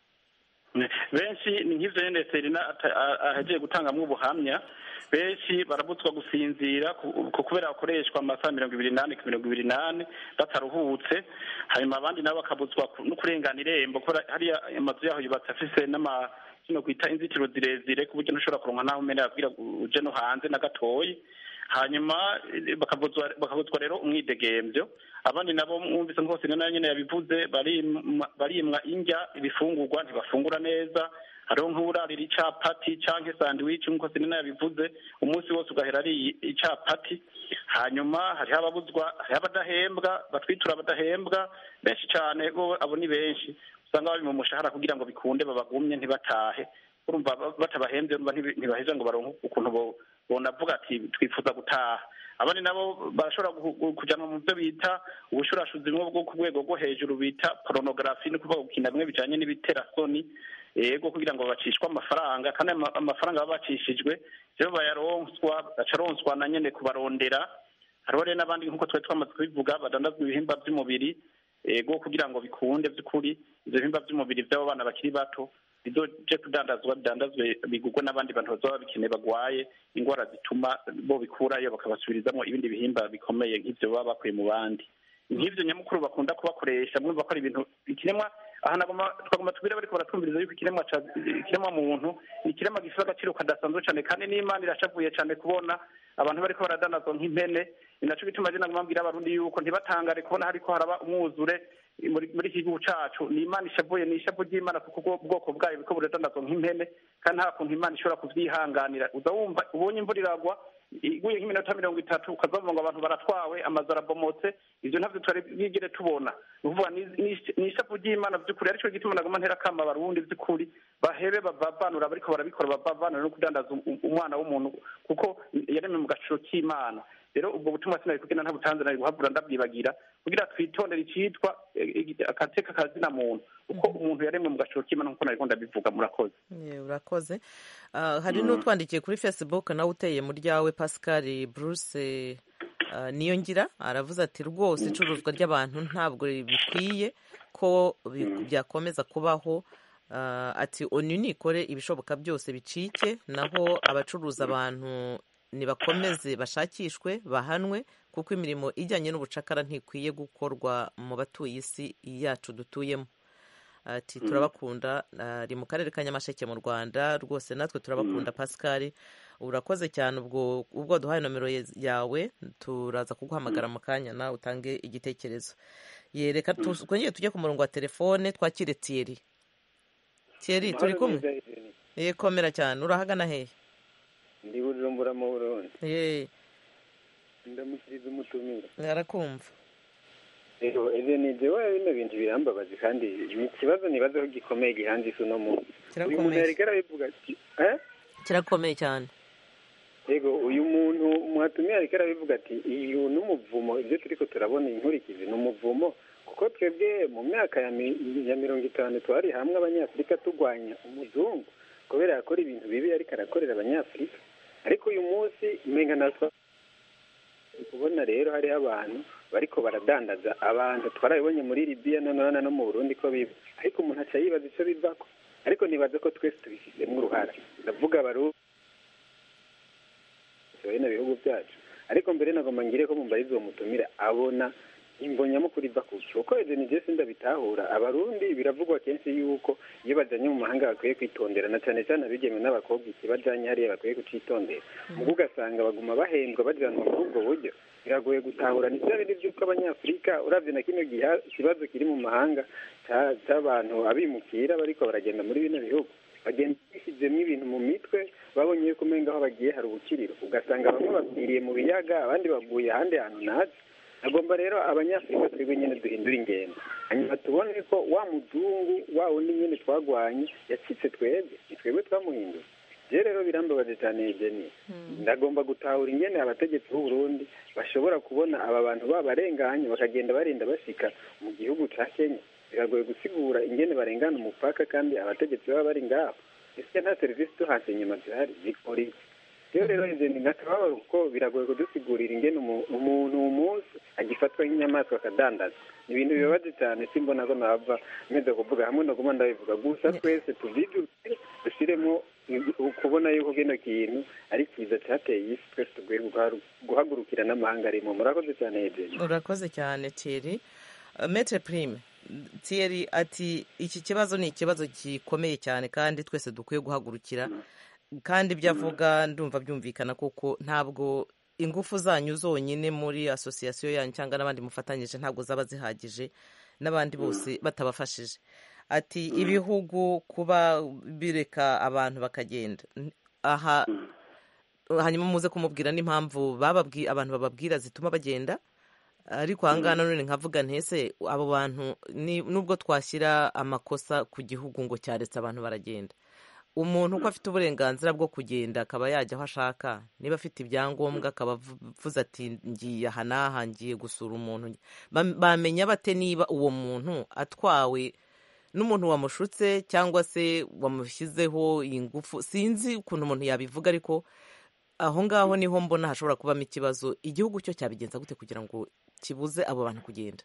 benshi ni nk'ivyo nyene serina ata- a- ahejeje gutangamwo ubuhamya benshi barabutswa gusinzira ku- ku- kubera bakoreshwa amasaha mirongo ibiri n'ane ku mirongo ibiri n'ane bataruhutse hanyuma abandi nabo bakabutswa ku- no kurengana irembo kubera hariya amazu yaho yubatse afise n'ama kino kwita inzitiro zirezire ku buryo ntushobora kuronka naho umene yabwira uje no hanze na gatoyi hanyuma eh, bakabutswa bakabutswa rero umwidegemvyo abandi nabo mwumvise nkose nayo nyene yabivuze barimwa barimwa indya ibifungurwa ntibafungura neza hariho nk'urarira icapati canke sandwich nk'uko sinina yabivuze umunsi wose ugahera ari icapati hanyuma hariho ababuzwa hariho abadahembwa batwitura abadahembwa benshi cane bo abo ni benshi usanga bari mu mushahara kugira ngo bikunde babagumye ntibatahe urumva ba- batabahembye urumva ntibi- ntibaheza ngo baronke ukuntu bo- bonavuga ati twifuza gutaha abandi nabo barashobora gu- gu- kujanwa mu byo bita ubushurashuzi bumwe bwo ku rwego rwo hejuru bita porunogarafi ni ukuvuga gukina bimwe bijanye n'ibiterasoni yego kugira ngo bacishwe amafaranga kandi ama- amafaranga baba bacishijwe rero bayaronswa acaronswa na nyene kubarondera hariho rero n'abandi nk'uko twari twamaze kubivuga badandazwa ibihimba by'umubiri ego kugira ngo bikunde by'ukuri ivyo bihimba by'umubiri by'abo bana bakiri bato bizoje kudandazwa bidandazwe bigurwe n'abandi bantu bazoba babikeneye bagwaye ingwara zituma bo bikurayo bakabasubirizamo ibindi bihimba bikomeye nk'ivyo baba bakuye mu bandi nk'ivyo nyamukuru bakunda kubakoresha mwumva ko ari ibintu ikiremwa aha nagoma twagomba tubwire bariko baratwumviriza yuko ikiremwa ca ikiremwa muntu ni ikiremwa gifite agaciro kadasanzwe cane kandi n'imana irashavuye cane kubona abantu bariko baradanazwa nk'impene ni naco gituma je naguma mbwira abarundi yuko ntibatangare kubona hariko haraba umwuzure muri muri iki gihugu cacu ni imana ishavuye ni ishavu ry'imana kuko ubwo bwoko bwayo buriko buradanazwa nk'impene kandi nta kuntu imana ishobora kuvyihanganira uza wumva ubonye imvura iragwa iguye nk'iminota mirongo itatu ukazavuga ngo abantu baratwawe amazu arabomotse ivyo ntavyo twari bwigere tubona ni ukuvuga ni- ni- ni ishavu ry'imana vy'ukuri arico gituma naguma ntera kama abarundi vy'ukuri bahebe bavavanura bariko barabikora bavavanura no kudandaza um- umwana w'umuntu kuko yaremwe mu gaciro k'imana rero ubwo butumwa sinari kugenda ntabutanze nari guhabura ndabwibagira kugira twitondere icitwa eh, eh, akateka kazina muntu uko umuntu yaremwe mu gaciro k'imana nkuko nariko ndabivuga murakoze Ye, urakoze Ah, hari n'utwandikiye kuri facebook nawe uteye mu ryawe pascal bruce ah, niyo ngira aravuze ati rwose icuruzwa ry'abantu ntabwo bikwiye ko bi- byakomeza kubaho Ah, ati onu nikore ibishoboka byose bicike naho abacuruza abantu nibakomeze bashakishwe bahanwe kuko imirimo ijyanye n'ubucakara ntikwiye gukorwa mu batuye isi yacu dutuyemo ati turabakunda ari mu karere ka nyamasheke mu rwanda rwose natwe turabakunda pascal urakoze cyane ubwo ubwo duhaye nomero yawe turaza kuguhamagara mu kanya nawe utange igitekerezo yereka twongere tujye ku murongo wa telefone twakire tiyeri tiyeri turi kumwe yekomera cyane urahagana hehe ndi bujumbura mu burundi yeee ndamukiriza umutumire arakumva rero ibyo ni ibyo bino bintu birambabaje kandi ni ikibazo nibaza ko gikomeye gihanze isi uno munsi uyu muntu yari arabivuga ati kirakomeye cyane yego uyu muntu mwatumiye ariko arabivuga ati uyu ni umuvumo ibyo turi ko turabona inkurikizi ni umuvumo kuko twebwe mu myaka ya mirongo itanu twari hamwe abanyafurika turwanya umuzungu kubera yakora ibintu bibi ariko arakorera abanyafurika ariko uyu munsi umenga natwe kubona rero hariho abantu bariko baradandaza abantu twarabibonye muri libiya noneho no mu burundi ko biba ariko umuntu aca yibaza icyo bivako ariko nibaza ko twese tubishyizemo uruhara ndavuga abarundi bino bihugu byacu ariko mbere nagomba ngire ko mumbariza uwo mutumire abona imvo nyamukuru iva ku cyo uko ibyo ni byose ndabitahura abarundi biravugwa kenshi yuko iyo bajyanye mu mahanga bakwiye kwitondera na cyane cyane abigemewe n'abakobwa ikibajyanye hariya bakwiye kucitondera ubwo ugasanga baguma bahembwa bajyanwa muri ubwo buryo biragoye gutahura ni bya bindi by'uko abanyafurika urabye na kino kibazo kiri mu mahanga cy'abantu abimukira bariko baragenda muri bino bihugu bagenda bishyizemo ibintu mu mitwe babonye yuko umenga aho bagiye hari ubukiriro ugasanga bamwe bapfiriye mu biyaga abandi baguye ahandi hantu ntazi agomba rero abanyafurika twebwe nyine duhindura ingendo hanyuma tubone ko wa muzungu wa wundi nyine twagwanye yacitse twebwe ni twebwe twamuhinduye rero rero birambabaje cyane jeni ndagomba gutahura ingene abategetsi b'u Burundi bashobora kubona aba bantu babarenganye bakagenda barinda bashika mu gihugu ca kenya biragoye gusigura ingene barengana umupaka kandi abategetsi baba bari ngaho ese nta serivisi tuhatse inyuma zihari zikora iki rero rero ibyo ni nk'akababaro kuko biragoye kudusigurira ingene umuntu umunsi agifatwa nk'inyamaswa akadandaza ni ibintu bibabaje cyane simbona ko nava meze kuvuga hamwe no kuba ndabivuga gusa twese tuvyijukire dushyiremo kubona yuko kino kintu ari cyiza cyateye isi twese tuguye guhagurukira n'amahanga arimo murakoze cyane hejuru urakoze cyane thierry metre prime thierry ati iki kibazo ni ikibazo gikomeye cyane kandi twese dukwiye guhagurukira kandi ibyo avuga ndumva byumvikana kuko ntabwo ingufu zanyu zonyine muri asosiyasiyo yanyu cyangwa n'abandi mufatanyije ntabwo zaba zihagije n'abandi bose batabafashije ati ibihugu kuba bireka abantu bakagenda aha hanyuma muze kumubwira n'impamvu abantu bababwira zituma bagenda ariko ahangaha nanone nkavuga ntese abo bantu nubwo twashyira amakosa ku gihugu ngo cyaretse abantu baragenda umuntu uko afite uburenganzira bwo kugenda akaba yajya aho ashaka niba afite ibyangombwa akaba avuze ati ngiye aha n'aha ngiye gusura umuntu bamenya bate niba uwo muntu atwawe n'umuntu wamushutse cyangwa se wamushyizeho ingufu sinzi ukuntu umuntu yabivuga ariko aho ngaho niho mbona hashobora kubamo ikibazo igihugu cyo cyabigenza gute kugira ngo kibuze abo bantu kugenda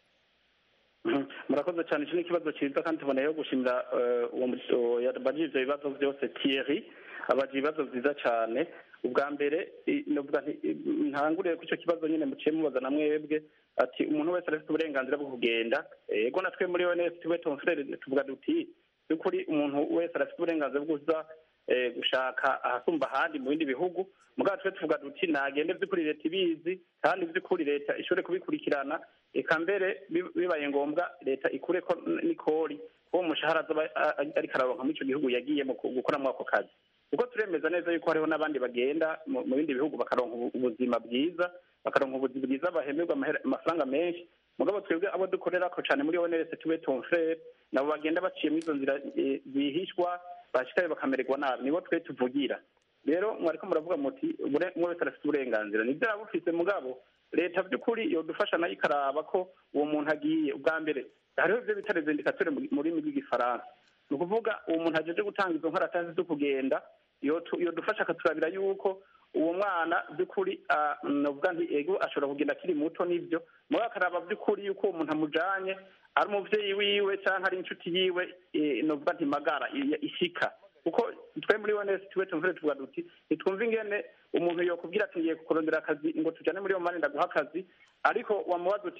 murakoze cyane iki ni ikibazo cyiza kandi tuboneyeho gushimira uwo yabajije ibyo bibazo byose Thierry abaje ibibazo byiza cyane ubwa mbere ntanguriye ko icyo kibazo nyine muciye mubaza na mwebwe ati umuntu wese arafite uburenganzira bwo kugenda ego natwe muri ons tuwe tonfrere tuvuga duti by'ukuri umuntu wese arafite uburenganzira bwo kuza gushaka ahasumba ahandi mu bindi bihugu mugabo twe tuvuga duti nagende by'ukuri leta ibizi kandi by'ukuri leta ishobore kubikurikirana reka mbere bibaye ngombwa leta ikure ko n'ikori uwo mushahara azaba ariko araronka muri icyo gihugu yagiyemo gukoramo ako kazi kuko turemeza neza yuko hariho n'abandi bagenda mu bindi bihugu bakaronka ubuzima bwiza bakaronka ubuzima bwiza bahemberwa amafaranga menshi mugabo twebwe abo dukorera ko cyane muri onrs tuwe tonfrere nabo bagenda baciye muri izo nzira zihishwa bashikaye bakamererwa nabi nibo twe tuvugira rero mwariko muravuga muti umwe wese arafite uburenganzira nibyo yaba ufise mugabo leta by'ukuri yodufasha nayo ikaraba ko uwo muntu agiye ubwa mbere hariho ibyo bita rezendikature mu rurimi rw'igifaransa ni ukuvuga uwo muntu ajeje gutanga izo nkaratasi zo kugenda yodufasha akaturabira yuko uwo mwana by'ukuri novuga nti ego ashobora kugenda akiri muto nibyo mugabo akaraba by'ukuri yuko uwo muntu amujanye ari umuvyeyi wiwe cyangwa ari inshuti yiwe novuga nti magara ishika kuko twe muri onesi tuwe tumvire tuvuga duti ntitwumve ingene umuntu yokubwira ati ngiye kurondera akazi ngo tujane muri iyo mani ndaguha akazi ariko wamubaza uti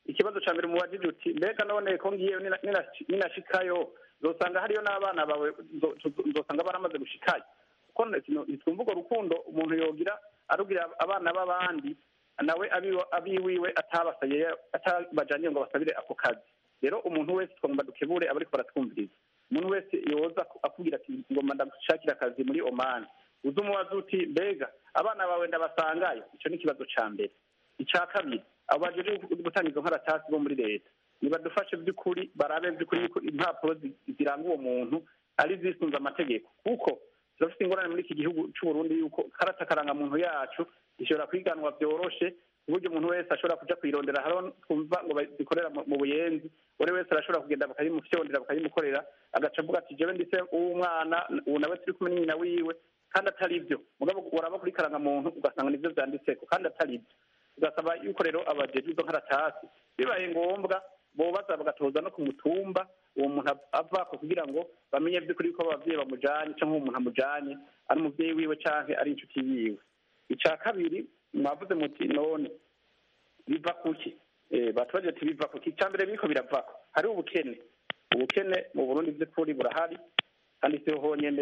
ikibazo cya mbere mubajije uti mbega none ko ngiyeyo nina- nina- ninashikayo nzosanga hariyo n'abana bawe nzo- nzo- nzosanga baramaze gushikayo kuko ntitwumva urwo rukundo umuntu yogira arugira abana b'abandi nawe abiwe- abiwiwe atabasaye atabajaniye ngo basabire ako kazi rero umuntu wese twagomba dukebure aba ariko baratwumviriza umuntu wese yoza aku- akubwira ati ngomba ndagushakira akazi muri omani uza umubaza uti mbega abana bawe ndabasangayo icyo ni ikibazo ca mbere icya kabiri abo bajeje gutanga izo nkaratasi bo muri leta nibadufashe by'ukuri barabe by'ukuri yuko impapuro zi- ziranga uwo muntu ari zisunze amategeko kuko turafite ingorane muri iki gihugu cy'u Burundi yuko karata karangamuntu yacu ishobora kwiganwa byoroshe ku buryo umuntu wese ashobora kuja kuyirondera hariho twumva ngo bazikorera mu mu buyenzi buri wese arashobora kugenda bakayimufyondera bakayimukorera agaca avuga ati jewe ndise uw'umwana ubu nawe turi kumwe n'nyina wiwe kandi atari byo mugabo uraba kuri karangamuntu ugasanga nivyo vyanditseko kandi atari byo ugasaba yuko rero abajejwe izo nkaratasi bibaye ngombwa bobaza bagatoza no ku mutumba uwo muntu av- avako kugira ngo bamenye by'ukuri ko abavyeyi bamujanye canke uwo muntu amujanye ari umuvyeyi wiwe canke ari inshuti yiwe ica kabiri mwavuze muti none biva kuki Eh, batubaje ati biva kuki icya mbere biriko biravako hariho ubukene ubukene mu burundi vy'ukuri burahari kandi siho honyene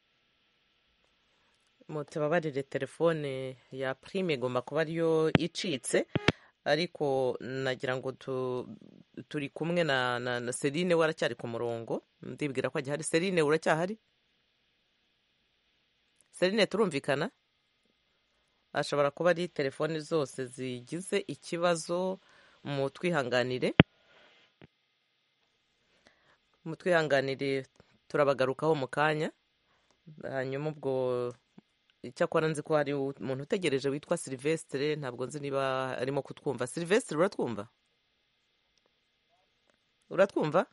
mutababarire telefone ya prime igomba kuba ariyo icitse ariko nagira ngo tu, turi kumwe na, na, na Celine we aracyari ku murongo ndibwira ko agihari Celine uracyahari Celine turumvikana ashobora kuba ari telefone zose zigize ikibazo mu twihanganire mu twihanganire turabagarukaho mu kanya hanyuma ubwo icyakora nzi ko hari umuntu utegereje witwa silvestre ntabwo nzi niba arimo kutwumva silvestre uratwumva uratwumva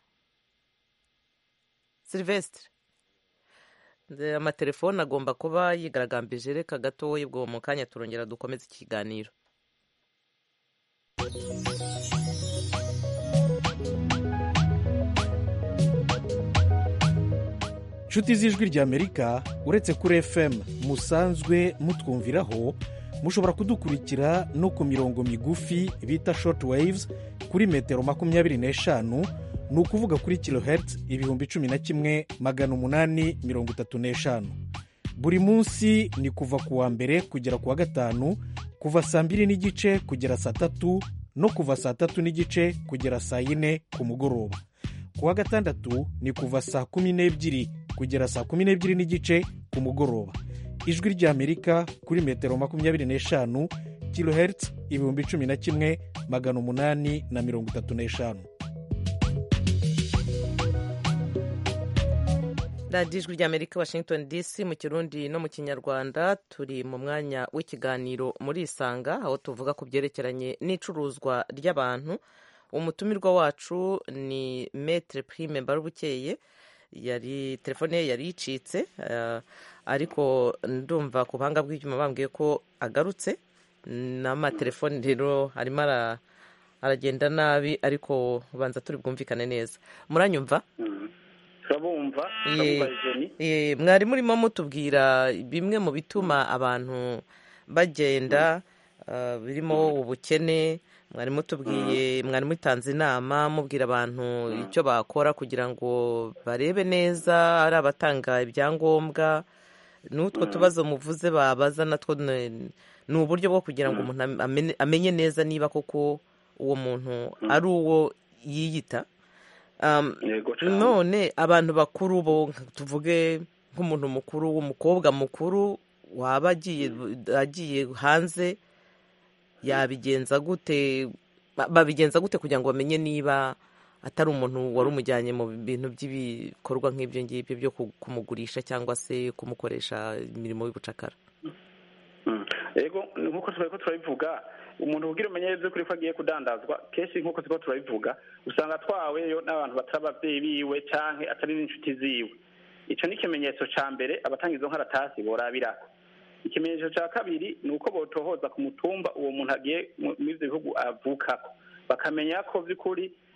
silvestre Nze amatelefone agomba kuba yigaragambije reka gatoya ubwo mu kanya turongera dukomeze ikiganiro nshuti z'ijwi ry'amerika uretse kuri fm musanzwe mutwumviraho mushobora kudukurikira no ku mirongo migufi bita short waves kuri metero makumyabiri n'eshanu ni ukuvuga kuri kilohertz ibihumbi cumi na kimwe magana umunani mirongo itatu n'eshanu buri munsi ni kuva ku wa mbere kugera ku wa gatanu kuva saa mbiri n'igice kugera saa tatu no kuva saa tatu n'igice kugera saa yine ku mugoroba ku wa gatandatu ni kuva saa kumi n'ebyiri kugera saa kumi n'ebyiri n'igice ku mugoroba ijwi ry'amerika kuri metero makumyabiri n'eshanu kilohertz ibihumbi cumi na kimwe magana umunani na mirongo itatu n'eshanu radiyo ijwi ry'amerika washington dc mu kirundi no mu kinyarwanda turi mu mwanya w'ikiganiro muri isanga aho tuvuga ku byerekeranye n'icuruzwa ry'abantu umutumirwa wacu ni metre prime mbarubukeye yari telefone ye yari icitse eh, ariko ndumva ku buhanga bw'ibyuma bambwiye ko agarutse n'amatelefone rero arimo ara- aragenda nabi ariko ubanza turi bwumvikane neza muranyumva turabumva Ye- turabumva ijeni Eh, mwari murimo mutubwira bimwe mu bituma abantu bagenda ah, birimo ubukene mwari mutubwiye mwari mutanze inama mubwira abantu icyo bakora kugira ngo barebe neza ari abatanga ibyangombwa n'utwo tubazo muvuze babaza natwo ni ni uburyo bwo kugira ngo umuntu amenye- amenye neza niba koko uwo muntu ari uwo yiyita Um, yego cane. none abantu bakuru bo nka- tuvuge nk'umuntu mukuru w'umukobwa mukuru waba agiye agiye hanze yabigenza gute ba- babigenza gute kugira ngo bamenye niba atari umuntu wari umujyanye mu bintu by'ibikorwa nk'ibyo ngibyo byo ku- kumugurisha cyangwa se kumukoresha imirimo y'ubucakara Mm. yego nk'uko twari ko turabivuga umuntu ubwira umenye by'ukuri ko agiye kudandazwa kenshi nk'uko turiko turabivuga usanga atwaweyo n'abantu batari abavyeyi biwe canke atari n'inshuti ziwe ico ni ikimenyetso ca mbere abatanga izo nkaratasi borabirako ikimenyetso ca kabiri ni uko botohoza ku mutumba uwo muntu agiye mu- muri ivyo bihugu avukako bakamenya ko by'ukuri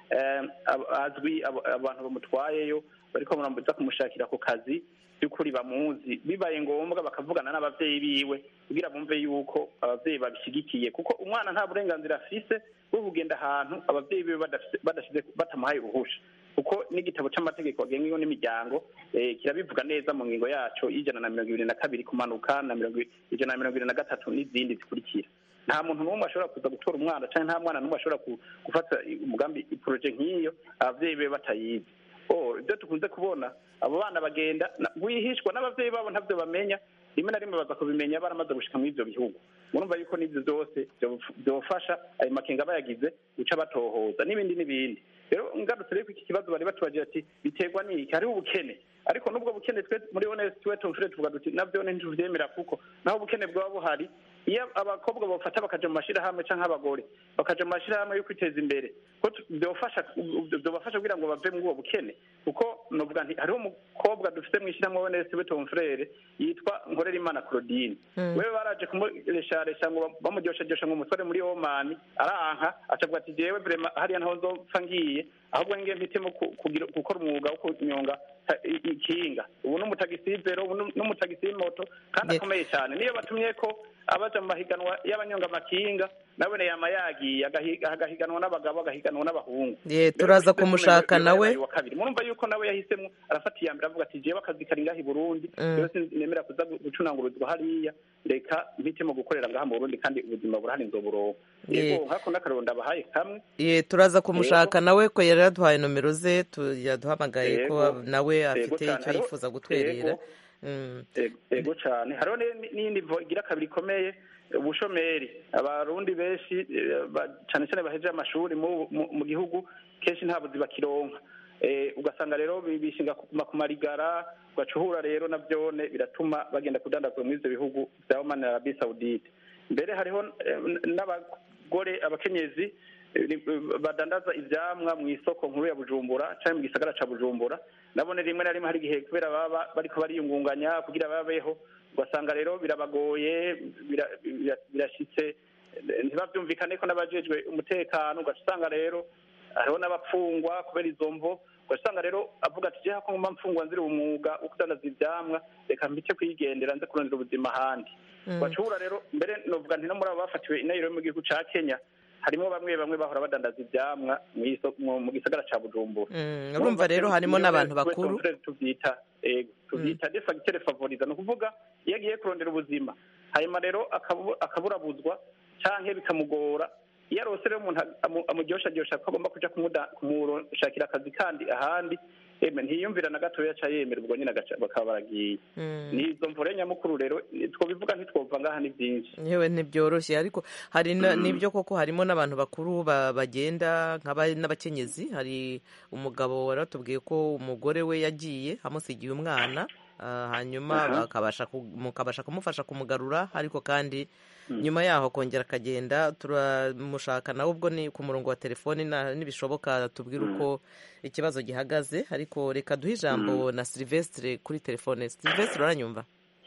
eh, ab- azwi abo- abantu bamutwayeyo bariko baramuza kumushakira ku kazi by'ukuri bamuzi bibaye ngombwa bakavugana n'abavyeyi biwe kugira bumve yuko abavyeyi babishigikiye kuko umwana nta burenganzira afise bwo kugenda ahantu abavyeyi biwe badafise- badashize batamuhaye uruhusha kuko n'igitabo c'amategeko agenga ingo n'imiryango eh, kirabivuga neza mu ngingo yaco y'ijana na mirongo ibiri na kabiri kumanuka na mirongo i- ijana na mirongo ibiri na gatatu n'izindi zikurikira nta muntu n'umwe ashobora kuza gutora umwana canke nta mwana n'umwe ashobora ku- gufata umugambi iporoje nk'iyo abavyeyi be batayizi oh ibyo tukunze kubona abo bana bagenda na- rwihishwa n'abavyeyi babo ntavyo bamenya rimwe na rimwe baza kubimenya baramaze gushika muri ivyo bihugu murumva yuko n'ivyo vyose vyof- vyofasha ayo makenga bayagize guca batohoza n'ibindi n'ibindi rero ngarutse rero ko iki kibazo bari batubajije ati biterwa n'iki hariho ubukene ariko n'ubwo bukene twe muri honest twe tumfure tuvuga duti navyo ntituvyemera kuko naho ubukene bwaba buhari iyo abakobwa bafata bakaja mu mashirahamwe canke abagore bakaja mu mashirahamwe yo kwiteza imbere ko tu- vyofasha vyobafasha kugira ngo bave muri ubwo bukene kuko novuga nti hariho umukobwa dufite mu ishyirahamwe honest we tomfrere yitwa nkorerimana claudine Mm. wewe baraje kumuresharesha ngo bamuryosharyosha ngo umutware muri omani aranka acavuga ati jewe vrema hariya ntaho nzopfa ngiye ahubwo ngiye mpitemo ku- kugira- gukora umwuga wo kunyonga ta- i- ikinga ubu n'umutagisivero ubu n'um- n'umutagisi w'imoto kandi Ye- akomeye cyane niyo batumye ko abaja mu mahiganwa y'abanyonga amakinga nawe yama yagiye agahi- agahiganwa n'abagabo agahiganwa n'abahungu Ye, turaza Rero kumushaka yabaye nawe wa kabiri murumva yuko nawe yahisemo arafata iya mbere avuga ati jewe akazi kari ngaha i burundi Mm. rero sinemera kuza gu- gucunangurizwa hariya reka mpitemo gukorera ngaha mu burundi kandi ubuzima burahari nzoburonka Ye. yego hako n'akarero ndabahaye kamwe Ye, turaza kumushaka nawe ko yari yaduhaye nomero ze tu- yaduhamagaye ko Yego. nawe Yego afite cyane. icyo Hariho- yifuza gutwerera Yego. Mm. Ego- ego cyane hariho ni- n'iyindi vo igira kabiri ikomeye ubushomeri abarundi benshi eh, ba- cyane cyane bahejeje amashuri mu mu- mu gihugu kenshi nta buzi bakironka Eh, ugasanga rero bi- bishinga kuguma ku marigara ugacuhura rero navyone biratuma bagenda kudandazwa muri ivyo bihugu vya Oman na Arabie Saoudite mbere hariho eh, n- n'abagore abakenyezi eh, ni- badandaza ivyamwa mu isoko nkuru ya Bujumbura canke mu gisagara ca Bujumbura nabone rimwe na rimwe hari igihe kubera baba bariko bariyungunganya kugira babeho ugasanga rero birabagoye bira- bira- birashitse eh, ntibavyumvikane ko n'abajejwe umutekano ugaca usanga rero hariho n'abapfungwa kubera izo mvo ugasanga rero avuga ati jeha ko ngomba mfungwa nzira umwuga wo kudandaza ivyamwa reka mbice kwigendera nze kurondera ubuzima ahandi Mm. bacura rero mbere novuga nti no muri abo bafatiwe i Nairobi mu gihugu ca Kenya harimo bamwe bamwe bahora badandaza ivyamwa mw'iso- mu mu gisagara ca Bujumbura Mm, urumva rero harimo n'abantu bakuru tuvyita ego tuvyita de facteur favoriza ni ukuvuga iyo agiye kurondera ubuzima hanyuma rero akabu- akaburabuzwa canke bikamugora iyo arose rero umuntu amu- amuryoshajyosha ko agomba kuja kumuda- kumushakira akazi kandi ahandi eme ntiyiyumvira na gatoya aca yemera ubwo nyine agaca- bakaba baragiye Mm. ni izo mvure nyamukuru rero twobivuga ntitwova ngaha ni byinshi yewe ntibyoroshye ariko hari na- n'ibyo koko harimo n'abantu bakuru ba- bagenda nk'aba- n'abakenyezi hari umugabo wari watubwiye ko umugore we yagiye amusigiye umwana ah, hanyuma Aha. bakabasha ku- mukabasha kumufasha kumugarura ariko kandi nyuma yaho akongera akagenda turamushaka nawe ubwo ni ku murongo wa telefoni na- nibishoboka tubwire uko ikibazo gihagaze ariko reka duhe ijambo na silvestre kuri telefone silvestre uranyumva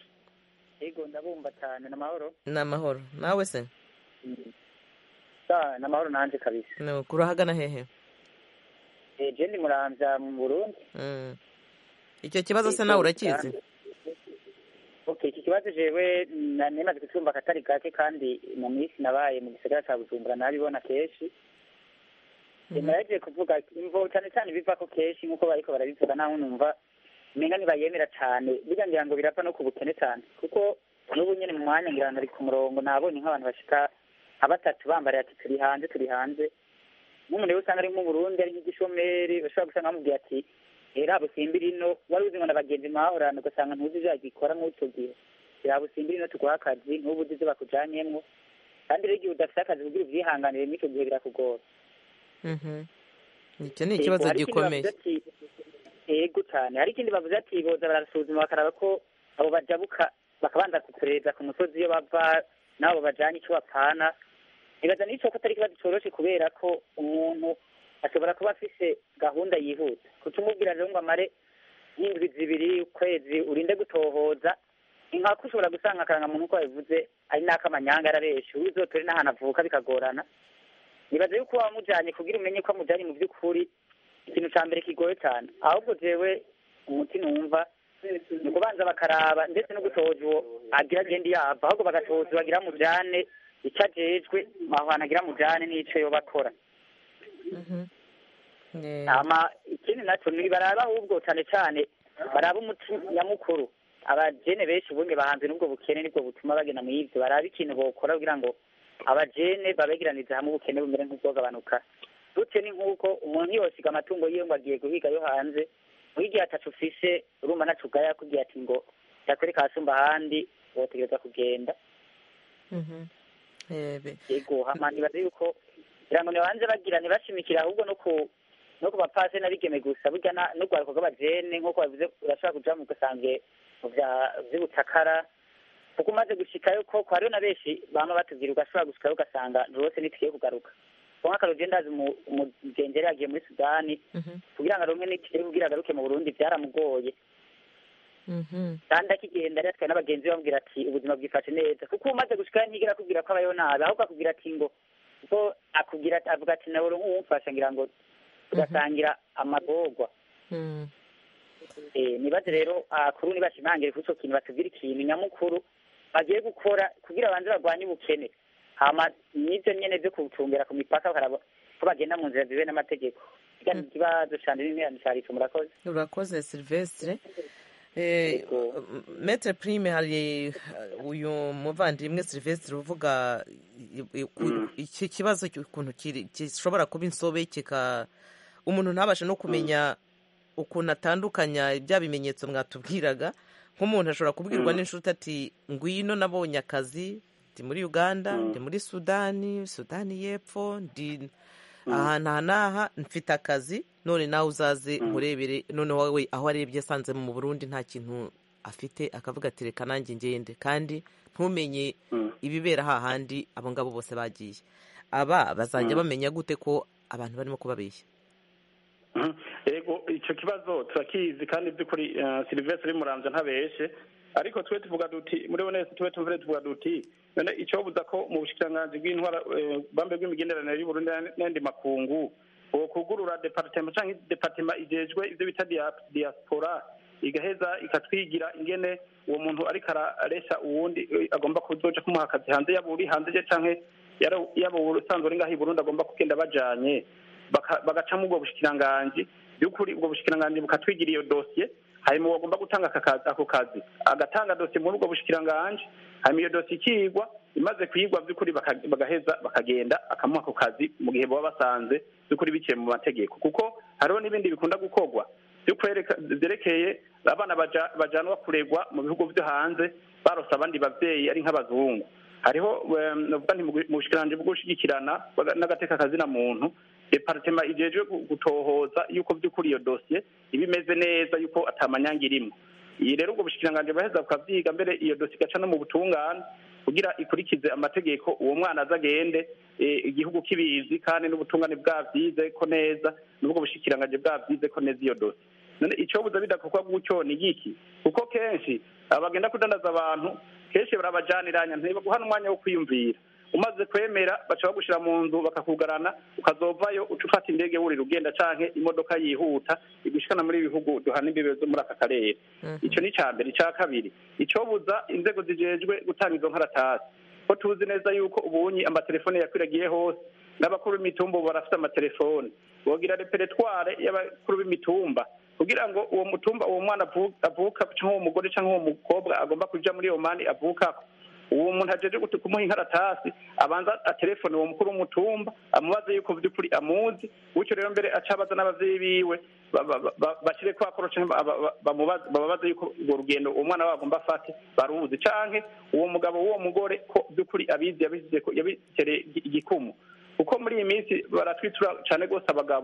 yego ndabumva cyane n'amahoro ni amahoro nawe se ni amahoro nanjye kabisa Ni ukuri ahagana hehe Eh, je ndi muramvya mu burundi Mm. icyo kibazo se nawe urakizi okay iki kibazo jewe na- nemaze kucumva akatari gake kandi mu minsi nabaye mu gisagara ca bujumbura nabibona kenshi Mhm. naragiye kuvuga imvo cyane cyane biva ko kenshi nk'uko bariko barabivuga naho numva umenga ntibayemera cane burya ngira ngo birapfa no ku bukene cyane kuko n'ubu nyene mu mwanya ngira ngo ari ku murongo nabonye nk'abantu bashika nka batatu bambariye ati turi hanze turi hanze n'umuntu rero usanga ari nk'umurundi ari nk'igishomeri bashobora gusanga bamubwiye ati era busimbira ino wari uzi ngo na bagenzi mwahorana ugasanga ntuzi ivyo yagikora nk'uco gihe era busimbira ino tuguha akazi ntubu uzi ivyo bakujanyemwo kandi rero igihe udafise akazi kugira uvyihanganire mw'ico gihe birakugora Mhm. icyo ni ikibazo Yego, hari ikindi gikomeye bavuze ati- yego cyane hari ikindi bavuze ati boza barasuzuma bakaraba ko abo bajabuka bakabanza kuperereza ku musozi iyo bava n'abo bajanye ico bapfana nibaza n'ico ko atari ikibazo coroshe kubera ko umuntu ashobora kuba afise gahunda yihuta kuca umubwira rero ngo amare nk'indwi zibiri ukwezi urinde gutohoza ni nkako ushobora gusanga akarangamuntu uko babivuze ari n'akamanyanga arabesha uzotore n'ahantu avuka bikagorana nibaza yuko wamujanye kugira umenye ko amujanye mu by'ukuri ikintu ca mbere kigoye cyane ahubwo jewe umuti numva ni ukubanza bakaraba ndetse no gutoza uwo agira agenda yava ahubwo bagatoza uwo agira mujane icyo ajejwe aho hantu agira mujane n'ico yoba akora hama ikindi naco ni baraba ahubwo cane cane baraba umuti nyamukuru abajene benshi ubundi bahanze n'ubwo bukene nibwo butuma bagenda mu ivyo baraba ikintu bokora kugira ngo abajene babegeranize hamwe ubukene bumere nk'ubwogabanuka dutse ni nk'uko umuntu yosiga amatungo yiwe ngo agiye guhiga yo hanze wigihe atacu ufise urumva naco ugaya yakubwiye ati ngo yakwereka hasumba ahandi wotegereza kugenda yego hama nibaze yuko kugira ngo nibanze bagira ntibashimikire ahubwo no ku no ku bapase n'abigeme gusa burya n'urwaruko rw'abajene nk'uko bavuze urashobora kuja mu gasange mu vya vy'ubucakara kuko umaze gushikayo koko hariho na benshi bama batubwira ugashobora gushikayo ugasanga rwose ntitugiye kugaruka ko nk'akarugendo ndazi umugengeri yagiye muri sudani kugira ngo aronke n'itike kugira agaruke mu burundi byaramugoye kandi akigenda rero twaye n'abagenzi be bamubwira ati ubuzima bwifashe neza kuko umaze gushikayo ntigera akubwira ko abayeho nabi ahubwo akubwira ati ngo kuko akubwira avuga ati nawe nk'uwumfasha ngira ngo tugasangira amagorwa nibaze rero kuri nibashimangire kuri ico kintu batubwira ikintu nyamukuru bagiye gukora kugira banze barwanye ubukene hama n'ivyo nyene vyo kucungera ku mipaka bakaraba ko bagenda mu nzira zibe n'amategeko igana ikibazo cane n'interano carico murakoze urakoze silvestre metre prime hari uyu muvandimwe silvestre uvuga iki kibazo ukuntu gishobora kuba insobe kika umuntu ntabashe no kumenya ukuntu atandukanya bya bimenyetso mwatubwiraga nk'umuntu ashobora kubwirwa n'inshuti ati ngwino nabonye akazi ndi muri uganda ndi muri sudani sudani y'epfo ndi ahantu aha n'aha mfite akazi none nawe uzaze nkurebere none wowe aho arebye asanze mu burundi nta kintu afite akavuga ati reka nanjye ngende kandi ntumenye ibibera hahandi abo ngabo bose bagiye aba bazajya bamenya gute ko abantu barimo kubabeshya yego icyo kibazo turakizi kandi by'ukuri silivesire muramza ntabeshe ariko twe tuvuga duti muri bonese tube tumvire tuvuga duti none icyobuza ko mu bushikiranganji bw'intwara bambe bw'imigenderanire y'uburundi n'andi makungu kugurura departema cyangwa departema igejwe ibyo bita diaspora igaheza ikatwigira ingene uwo muntu ariko araresha uwundi agomba kuzoja kumuha akazi hanze yaba uri hanze je canke yaba usanzwe uri ngaho i burundi agomba kugenda bajanye bagacamo ubwo bushikiranganji by'ukuri ubwo bushikiranganji bukatwigira iyo dosiye hanyuma bagomba gutanga ako kazi agatanga dosiye muri ubwo bushikiranganji hanyuma iyo dosiye ikigwa imaze kuyigwa by'ukuri bagaheza bakagenda akamuha ako kazi mu gihe baba basanze by'ukuri biciye mu mategeko kuko hariho n'ibindi bikunda gukorwa byerekeye abana bajanwa kuregwa mu bihugu byo hanze barose abandi babyeyi ari nk'abazungu hariho navuga nti mu bushikiranganji bwo gushyigikirana n'agateka kazina muntu departema ijejwe gutohoza yuko by'ukuri iyo dosiye iba imeze neza yuko atamanyanga irimo iyi rero ubwo bushikiranganji baheza bukavyiga mbere iyo dosiye igaca no mu butungane kugira ikurikize amategeko uwo mwana aza agende igihugu kibizi kandi n'ubutungane bwavyize ko neza n'ubwo bushikiranganji bwavyize ko neza iyo dosiye none icobuza bidakorwa gutyo ni giki kuko kenshi abagenda kudandaza abantu kenshi barabajaniranya ntibaguha n'umwanya wo kwiyumvira umaze kwemera baca bagushira mu nzu bakakugarana ukazovayo uca ufata indege wurira ugenda canke imodoka yihuta igushikana muri ibihugu duhana imbibe zo muri aka karere ico ni ca mbere ica kabiri icobuza inzego zijejwe gutanga izo nkaratasi ko tuzi neza yuko ubunyi amatelefone yakwiragiye hose n'abakuru b'imitumba ubu barafite amatelefone bogira reperetware y'abakuru b'imitumba kugira ngo uwo mutumba uwo mwana avuka cyangwa uwo mugore cyangwa uwo mukobwa agomba kuja muri iyo mani avukako uwo muntu ajeje kumuha inkaratasi abanza atelefone uwo mukuru w'umutumba amubaze yuko by'ukuri amuzi gutyo rero mbere aca abaza n'abavyeyi biwe bashire kwa koro bababaze yuko urwo rugendo uwo mwana wabo agomba afate baruzi canke uwo mugabo w'uwo mugore ko by'ukuri abizi yabize ko yabitereye igikumu kuko muri iyi minsi baratwitura cyane rwose abagabo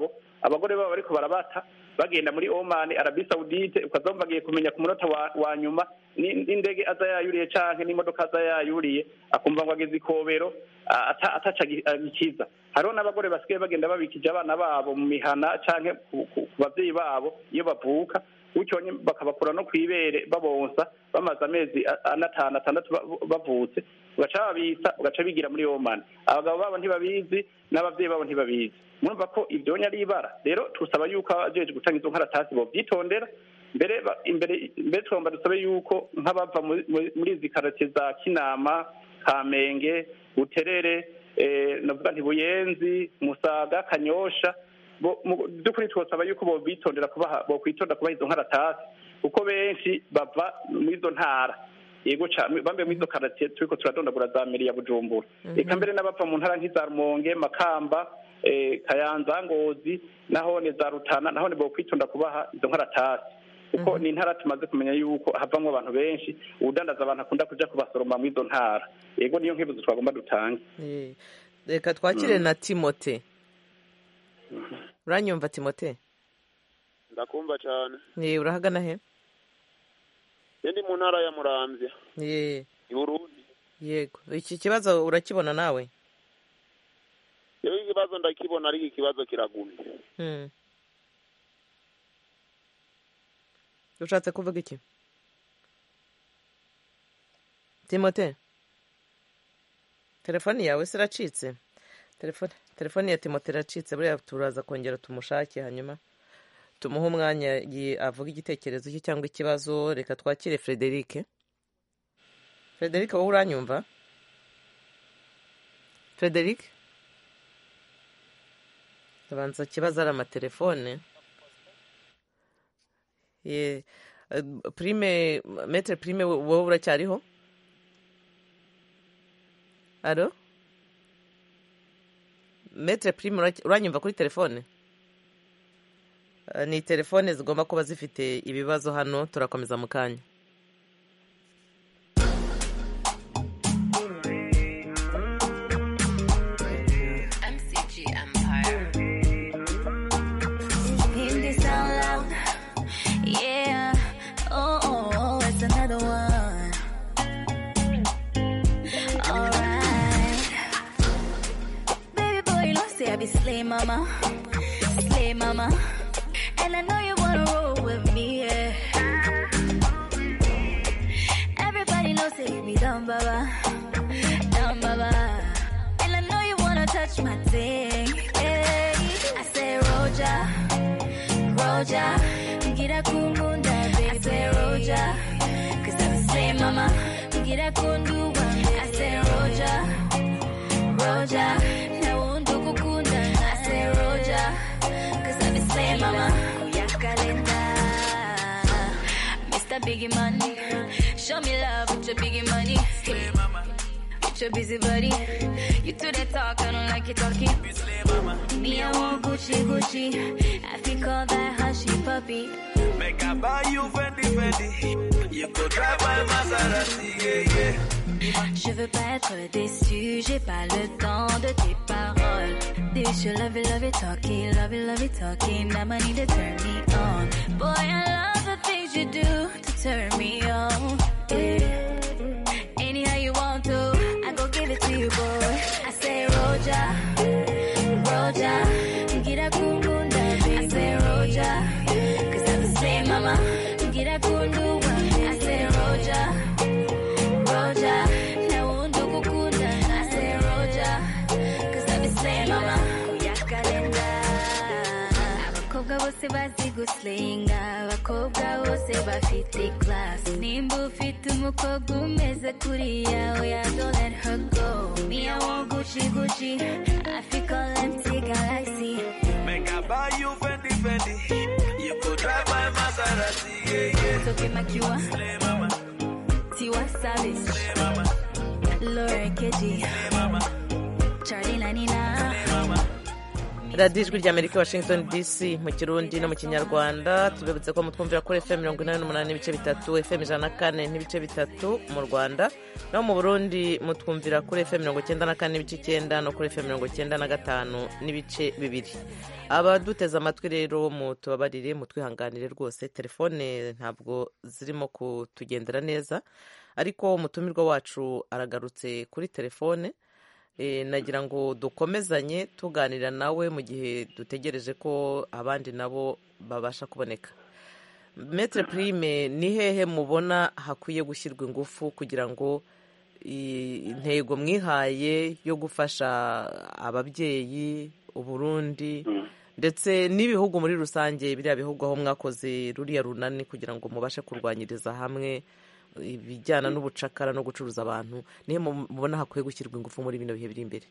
abagore babo bariko barabata bagenda muri oman arabi saudite ukazumva bagiye kumenya ku munota wa, wa nyuma ni- n'indege aza yayuriye canke n'imodoka aza yayuriye akumva ngo ageze ikobero a- ata- ataca agi- agikiza hariho n'abagore basigaye bagenda babikije abana babo mu mihana canke ku ku- ku bavyeyi babo iyo bavuka gutyo nye- bakabakura no kw'ibere babonsa bamaze amezi a- ane atanu atandatu ba- bavutse ugaca babisa ugaca bigira muri oman abagabo babo ntibabizi n'abavyeyi babo ntibabizi murumva ko ibyo ari ibara rero tusaba yuko abajeje gutanga izo nkaratasi bovyitondera mbere ba- imbere mbere tugomba dusabe yuko nk'abava muri- muri muri izi karate za kinama kamenge buterere eh, navuga nti buyenzi musaga kanyosha bo- mu- by'ukuri twosaba yuko bobitondera kubaha bokwitonda kubaha izo nkaratasi kuko benshi bava muri izo ntara yego cyane bambe muri izo karatiye turiko turadondagura za meri ya bujumbura reka mbere n'abava mu ntara nk'iza rumonge makamba eh, kayanza ngozi nahone za rutana nahone bokwitonda kubaha izo nkaratasi kuko ni intara tumaze kumenya yuko havamwo abantu benshi ubudandaza abantu akunda kuja kubasoroma muri izo ntara yego niyo nkibuzo twagomba dutange Eh, reka twakire na timote uranyumva timote ndakumva cyane Eh, urahagana he iyo ndi mu ntara ya muramvya Eh, i burundi yego iki kibazo urakibona nawe iyo ikibazo ndakibona ariko ikibazo kiragumye Hmm. ushatse kuvuga iki timote telefoni yawe se iracitse telefoni telefoni ya timote iracitse buriya turaza kongera tumushake hanyuma tumuhe umwanya yi- avuga igitekerezo cye cyangwa ikibazo reka twakire frederic frederic wowe uranyumva frederic abanza ikibazo ari amatelefone ye eh, prime metre prime wowe uracyariho alo metre prime uracy- uranyumva kuri telefone Eh, ni telefone zigomba kuba zifite ibibazo hano turakomeza mu kanya MCG Empire. Hear this out loud. Yeah. Oh, oh, oh, it's another one. Alright. Baby boy, you know, say I be slay mama. Slay mama. And I know you wanna roll with me, yeah. Everybody knows say you be dumb, baba. Dumb, baba. And I know you wanna touch my thing, yeah. I say, Roja. Roja, get a kumunda, baby. I say Roja, cause I'm the same mama. Get a kundu, I say Roja, Roja, now undu kukunda. I say Roja, cause I'm the same mama. Kuyakalenda, Mr. Biggie Money, show me love with your biggie money. With your busy body, you do that talk, I don't like you talking. Me, I want Gucci, Gucci. I think call that hushy puppy. Make I buy you Fendi Fendi. You could drive my Maserati, yeah, yeah. Je veux pas être déçu, j'ai pas le temps de tes paroles. This you love it, love it, talking, love it, love it, talking. Now I need to turn me on. Boy, I love the things you do to turn me on. Yeah. Anyhow you want to, I go give it to you, boy. I say Roja, Roja, get a kundunda, baby. I say Roja, cause I'm the same mama. Get a kundu, I say Roja. Roja, na undu kukunda. I say Roja, cause I'm the same mama. Kuyakalenda. Abakobwa bose bazi guslinga, abakobwa bose bafite class. Nimba ufite umukobwa umeze kuriya, oya don't let her go. Me I want Gucci Gucci, I feel all empty galaxy. Make I buy you Fendi Fendi. You could drive my Maserati, yeah, yeah. Toke Makiwa, Slay mama, Tiwa Savage, slay mama, Laura Keji, slay mama, Charlie Nanina. slay mama. radiyo ijwi rya amerika washington dc mu kirundi no mu kinyarwanda tubibutse ko mutwumvira kuri fm mirongo inani n'umunani n'ibice bitatu fm ijana na kane n'ibice bitatu mu rwanda naho mu burundi mutwumvira kuri fm mirongo icyenda na kane n'ibice icyenda no kuri fm mirongo icyenda na gatanu n'ibice bibiri abaduteze amatwi rero mutubabarire mutwihanganire rwose telefone ntabwo zirimo kutugendera neza ariko umutumirwa wacu aragarutse kuri telefone Eh, nagira ngo dukomezanye tuganira nawe mu gihe dutegereje ko abandi nabo babasha kuboneka metre prime ni hehe mubona hakwiye gushyirwa ingufu kugira ngo i- intego mwihaye yo gufasha ababyeyi uburundi ndetse n'ibihugu muri rusange biriya bihugu aho mwakoze ruriya runani kugira ngo mubashe kurwanyiriza hamwe ibijyana n'ubucakara no gucuruza abantu nihe mu- mubona hakwiye gushyirwa ingufu muri bino bihe biri imbere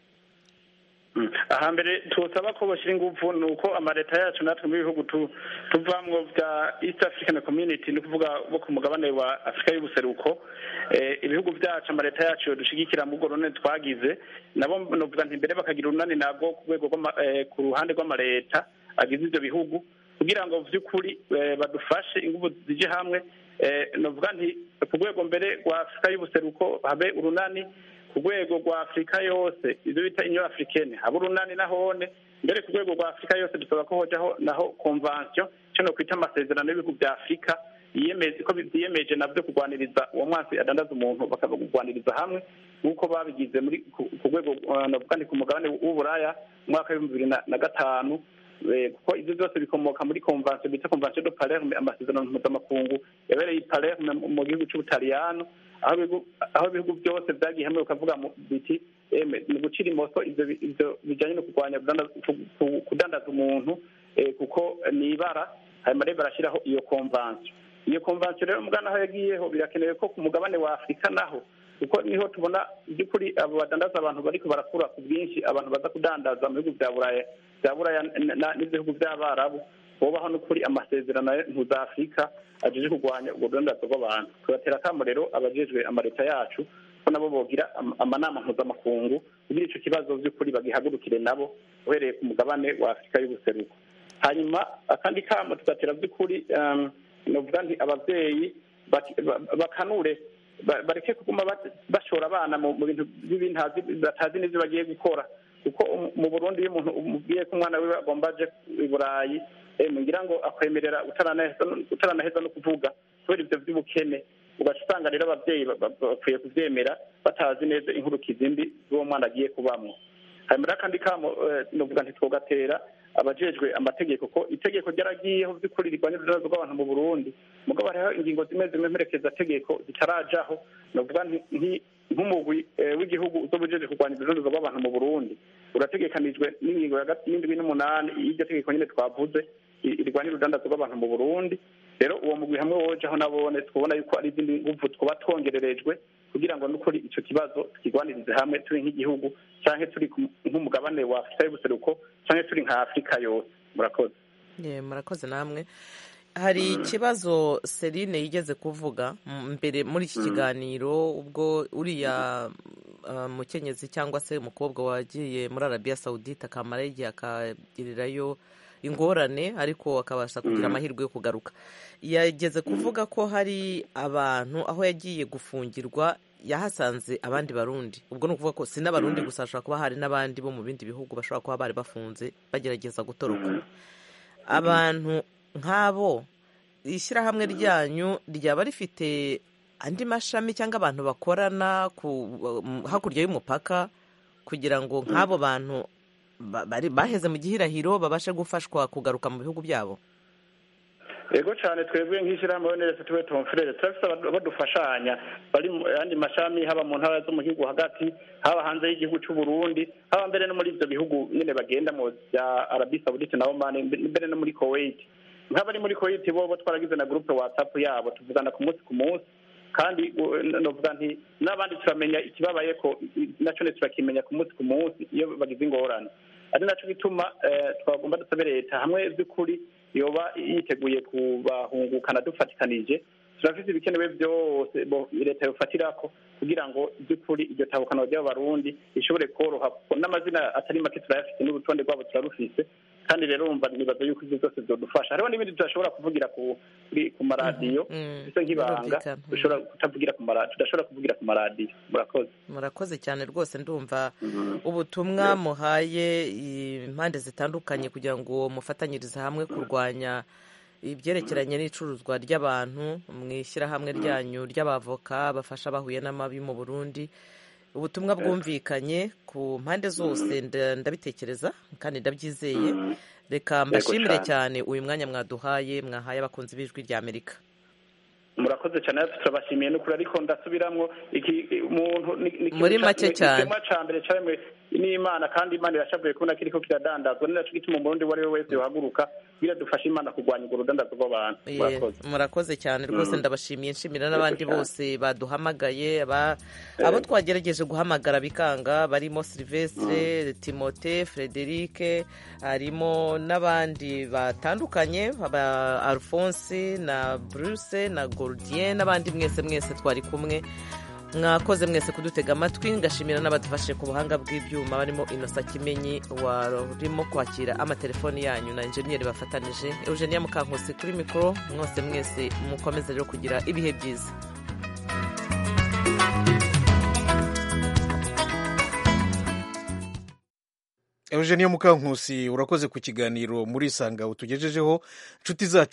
ahambere tusaba ko bashyira ingufu ni uko amaleta yacu natwe mu bihugu tu- tuvamwo bya east african community ni ukuvuga bo ku mugabane wa afurika y'ubuseruko eh, ibihugu byacu amaleta yacu dushigikira mu runani twagize nabo novuga nti mbere bakagira urunani nabwo ku rwego rw'ama- eh, ku ruhande rw'amaleta agize ibyo bihugu kugira ngo by'ukuri eh, badufashe ingufu zije hamwe eh, novuga nti ku rwego mbere rwa afurika y'ubuseruko habe urunani ku rwego rwa afurika yose ibyo bita inyo africaine haba urunani nahone mbere ku rwego rwa afurika yose dusaba ko hojaho naho convention cyo no kwita amasezerano y'ibihugu bya afurika yiyemeza ko byiyemeje nabyo kurwaniriza uwo mwansi adandaza umuntu bakaba kurwaniriza hamwe nk'uko babigize muri ku ku rwego uh, navuga ni ku mugabane w'uburaya mu mwaka w'ibihumbi bibiri na- na gatanu Eh, kuko ibyo byose bikomoka muri convention bita convention de palerme amasezerano mpuzamakungu yabereye i palerme mu- mu gihugu cy'ubutaliyano aho ibihugu- aho ibihugu byose byagiye hamwe bikavuga mu- biti eme ni gucira imoso ivyo bi- ivyo bijanye no kurwanya kudanda- ku- ku- kudandaza umuntu eh, kuko ni ibara hanyuma rero barashyiraho iyo convention iyo convention rero mugana aho yagiyeho birakenewe ko ku mugabane wa afurika naho kuko niho tubona by'ukuri abo badandaza abantu bariko barakura ku bwinshi abantu baza kudandaza mu bihugu bya buraya bya buraya n- na- n'ibihugu by'abarabu bubaho n'ukuri amasezerano ya mpuzafurika ajeje kurwanya ubwo budandaza bw'abantu tugatera akamo rero abajejwe amaleta yacu ko nabo bogira am- amanama mpuzamakungu kugira ico kibazo by'ukuri bagihagurukire nabo uhereye ku mugabane wa afurika y'ubuseruko hanyuma akandi kamo tugatera by'ukuri um, novuga nti abavyeyi baki- ba- bakanure ba- bareke kuguma bat- bashora abana mu mu bintu by'ibintazi batazi n'ivyo bagiye gukora kuko um- mu burundi iyo umuntu umubwiye ko umwana wiwe agomba aje i burayi eh, ngira ngo akwemerera utaranaheza no- utaranaheza no kuvuga kubera ivyo vy'ubukene ugaca usanga rero abavyeyi ba- ba- bakwiye kuvyemera batazi neza inkurukizi mbi z'uwo mwana agiye kubamwo hanyuma rero akandi kamo eh, novuga ntitwogatera abajejwe amategeko ko itegeko ryaragiyeho by'ukuri rirwanya urudazo rw'abantu mu burundi mugabo hariho ingingo zimwe zimwe mperekeza tegeko zitarajaho novuga nti- nti- nk'umugwi eh, w'igihugu uzoba ujeje kurwanya urudazo rw'abantu mu burundi urategekanijwe n'ingingo ya gat- y'indwi n'umunani y'iryo tegeko nyine twavuze i- irwanya urudandazo rw'abantu mu burundi rero uwo mugwi hamwe wojaho nabone twabona yuko ari izindi nguvu twaba twongererejwe kugira ngo n'ukuri ico kibazo tukigwanirize hamwe turi nk'igihugu canke turi ku- nk'umugabane wa afurika y'ubuseruko canke turi nka afurika yose murakoze Ye, murakoze namwe hari ikibazo Celine yigeze kuvuga m- mbere muri iki kiganiro ubwo uriya uh, mukenyezi cyangwa se umukobwa wagiye muri arabiya sawudite akamara igihe akagirirayo ingorane ariko akabasha kugira Mhm. amahirwe yo kugaruka yageze kuvuga ko hari abantu aho yagiye gufungirwa yahasanze abandi barundi ubwo ni ukuvuga ko si n'abarundi Mhm. gusa hashobora kuba hari n'abandi bo mu bindi bihugu bashobora kuba bari bafunze bagerageza gutoroka abantu nk'abo ishyirahamwe ryanyu ryaba rifite andi mashami cyangwa abantu bakorana ku um, hakurya y'umupaka kugira ngo nk'abo bantu ba- bari baheze mu gihirahiro babashe gufashwa kugaruka mu bihugu byabo yego cyane twebwe nk'ishyirahamwe oneresi tuwe tonfurere turafite aba- badufashanya bari mu yandi mashami haba mu ntara zo mu gihugu hagati haba hanze y'igihugu cy'u Burundi haba mbere no muri ibyo bihugu nyine bagendamo bya arabi sawudite na omani mbe- mbere no muri kuwait nk'abari muri kuwait bo bo twaragize na gurupe watsapu yabo tuvugana ku munsi ku munsi kandi u- n- novuga nti n'abandi turamenya ikibabaye ko i- nacyo ne turakimenya ku munsi ku munsi iyo bagize ingorane ari nacyo gituma eh, twagomba dusabe leta hamwe by'ukuri yoba yiteguye kubahungukana dufatikanije turafite ibikenewe byose bo- leta yofatirako kugira ngo by'ukuri iryo tabukano ry'abarundi rishobore koroha kuko n'amazina atari make turayafite n'urutonde rwabo turarufise kandi rero wumva nibaza yuko ibyo byose byodufasha hariho n'ibindi tudashobora kuvugira ku kuri- ku maradiyo bisa nk'ibanga birumvikana. dushobora kutavugira ku maradiyo tudashobora kuvugira ku maradiyo murakoze murakoze cyane rwose ndumva ubutumwa muhaye impande zitandukanye kugira ngo mufatanyirize hamwe kurwanya ibyerekeranye n'icuruzwa ry'abantu mu ishyirahamwe ryanyu ry'abavoka bafasha bahuye n'amabi mu burundi ubutumwa bwumvikanye ku mpande zose nda- ndabitekereza kandi ndabyizeye reka mbashimire cyane. cyane uyu mwanya mwaduhaye mwahaye abakunzi b'ijwi rya amerika murakoze cyane natwe turabashimiye n'ukuri ariko ndasubiramwo iki umuntu ni- ni ikintu Muri ca- make ni cyane. ikiremwa ca mbere caremwe n'imana kandi imana irashavuye kubona kiriko kiradandazwa ni naco gituma umurundi uwo ari we wese yohaguruka kugira dufashe imana kurwanya urwo rudandazo rw'abantu Ye, murakoze murakoze cyane rwose Mm. ndabashimiye nshimira n'abandi Yego cyane. bose baduhamagaye aba- abo twagerageje guhamagara bikanga barimo silvestre timote frederic harimo n'abandi batandukanye aba alphonse na bruce na gordien n'abandi mwese mwese twari kumwe mwakoze mwese kudutega amatwi ngashimira n'abadufashije ku buhanga bw'ibyuma barimo inosa kimenyi warimo kwakira amatelefoni yanyu na enjeniyeri bafatanije eugenia mukankusi kuri mikoro mwose mwese mukomeze rero kugira ibihe byiza eugenie mukankusi urakoze ku kiganiro muri isanga utugejejeho inshuti zacu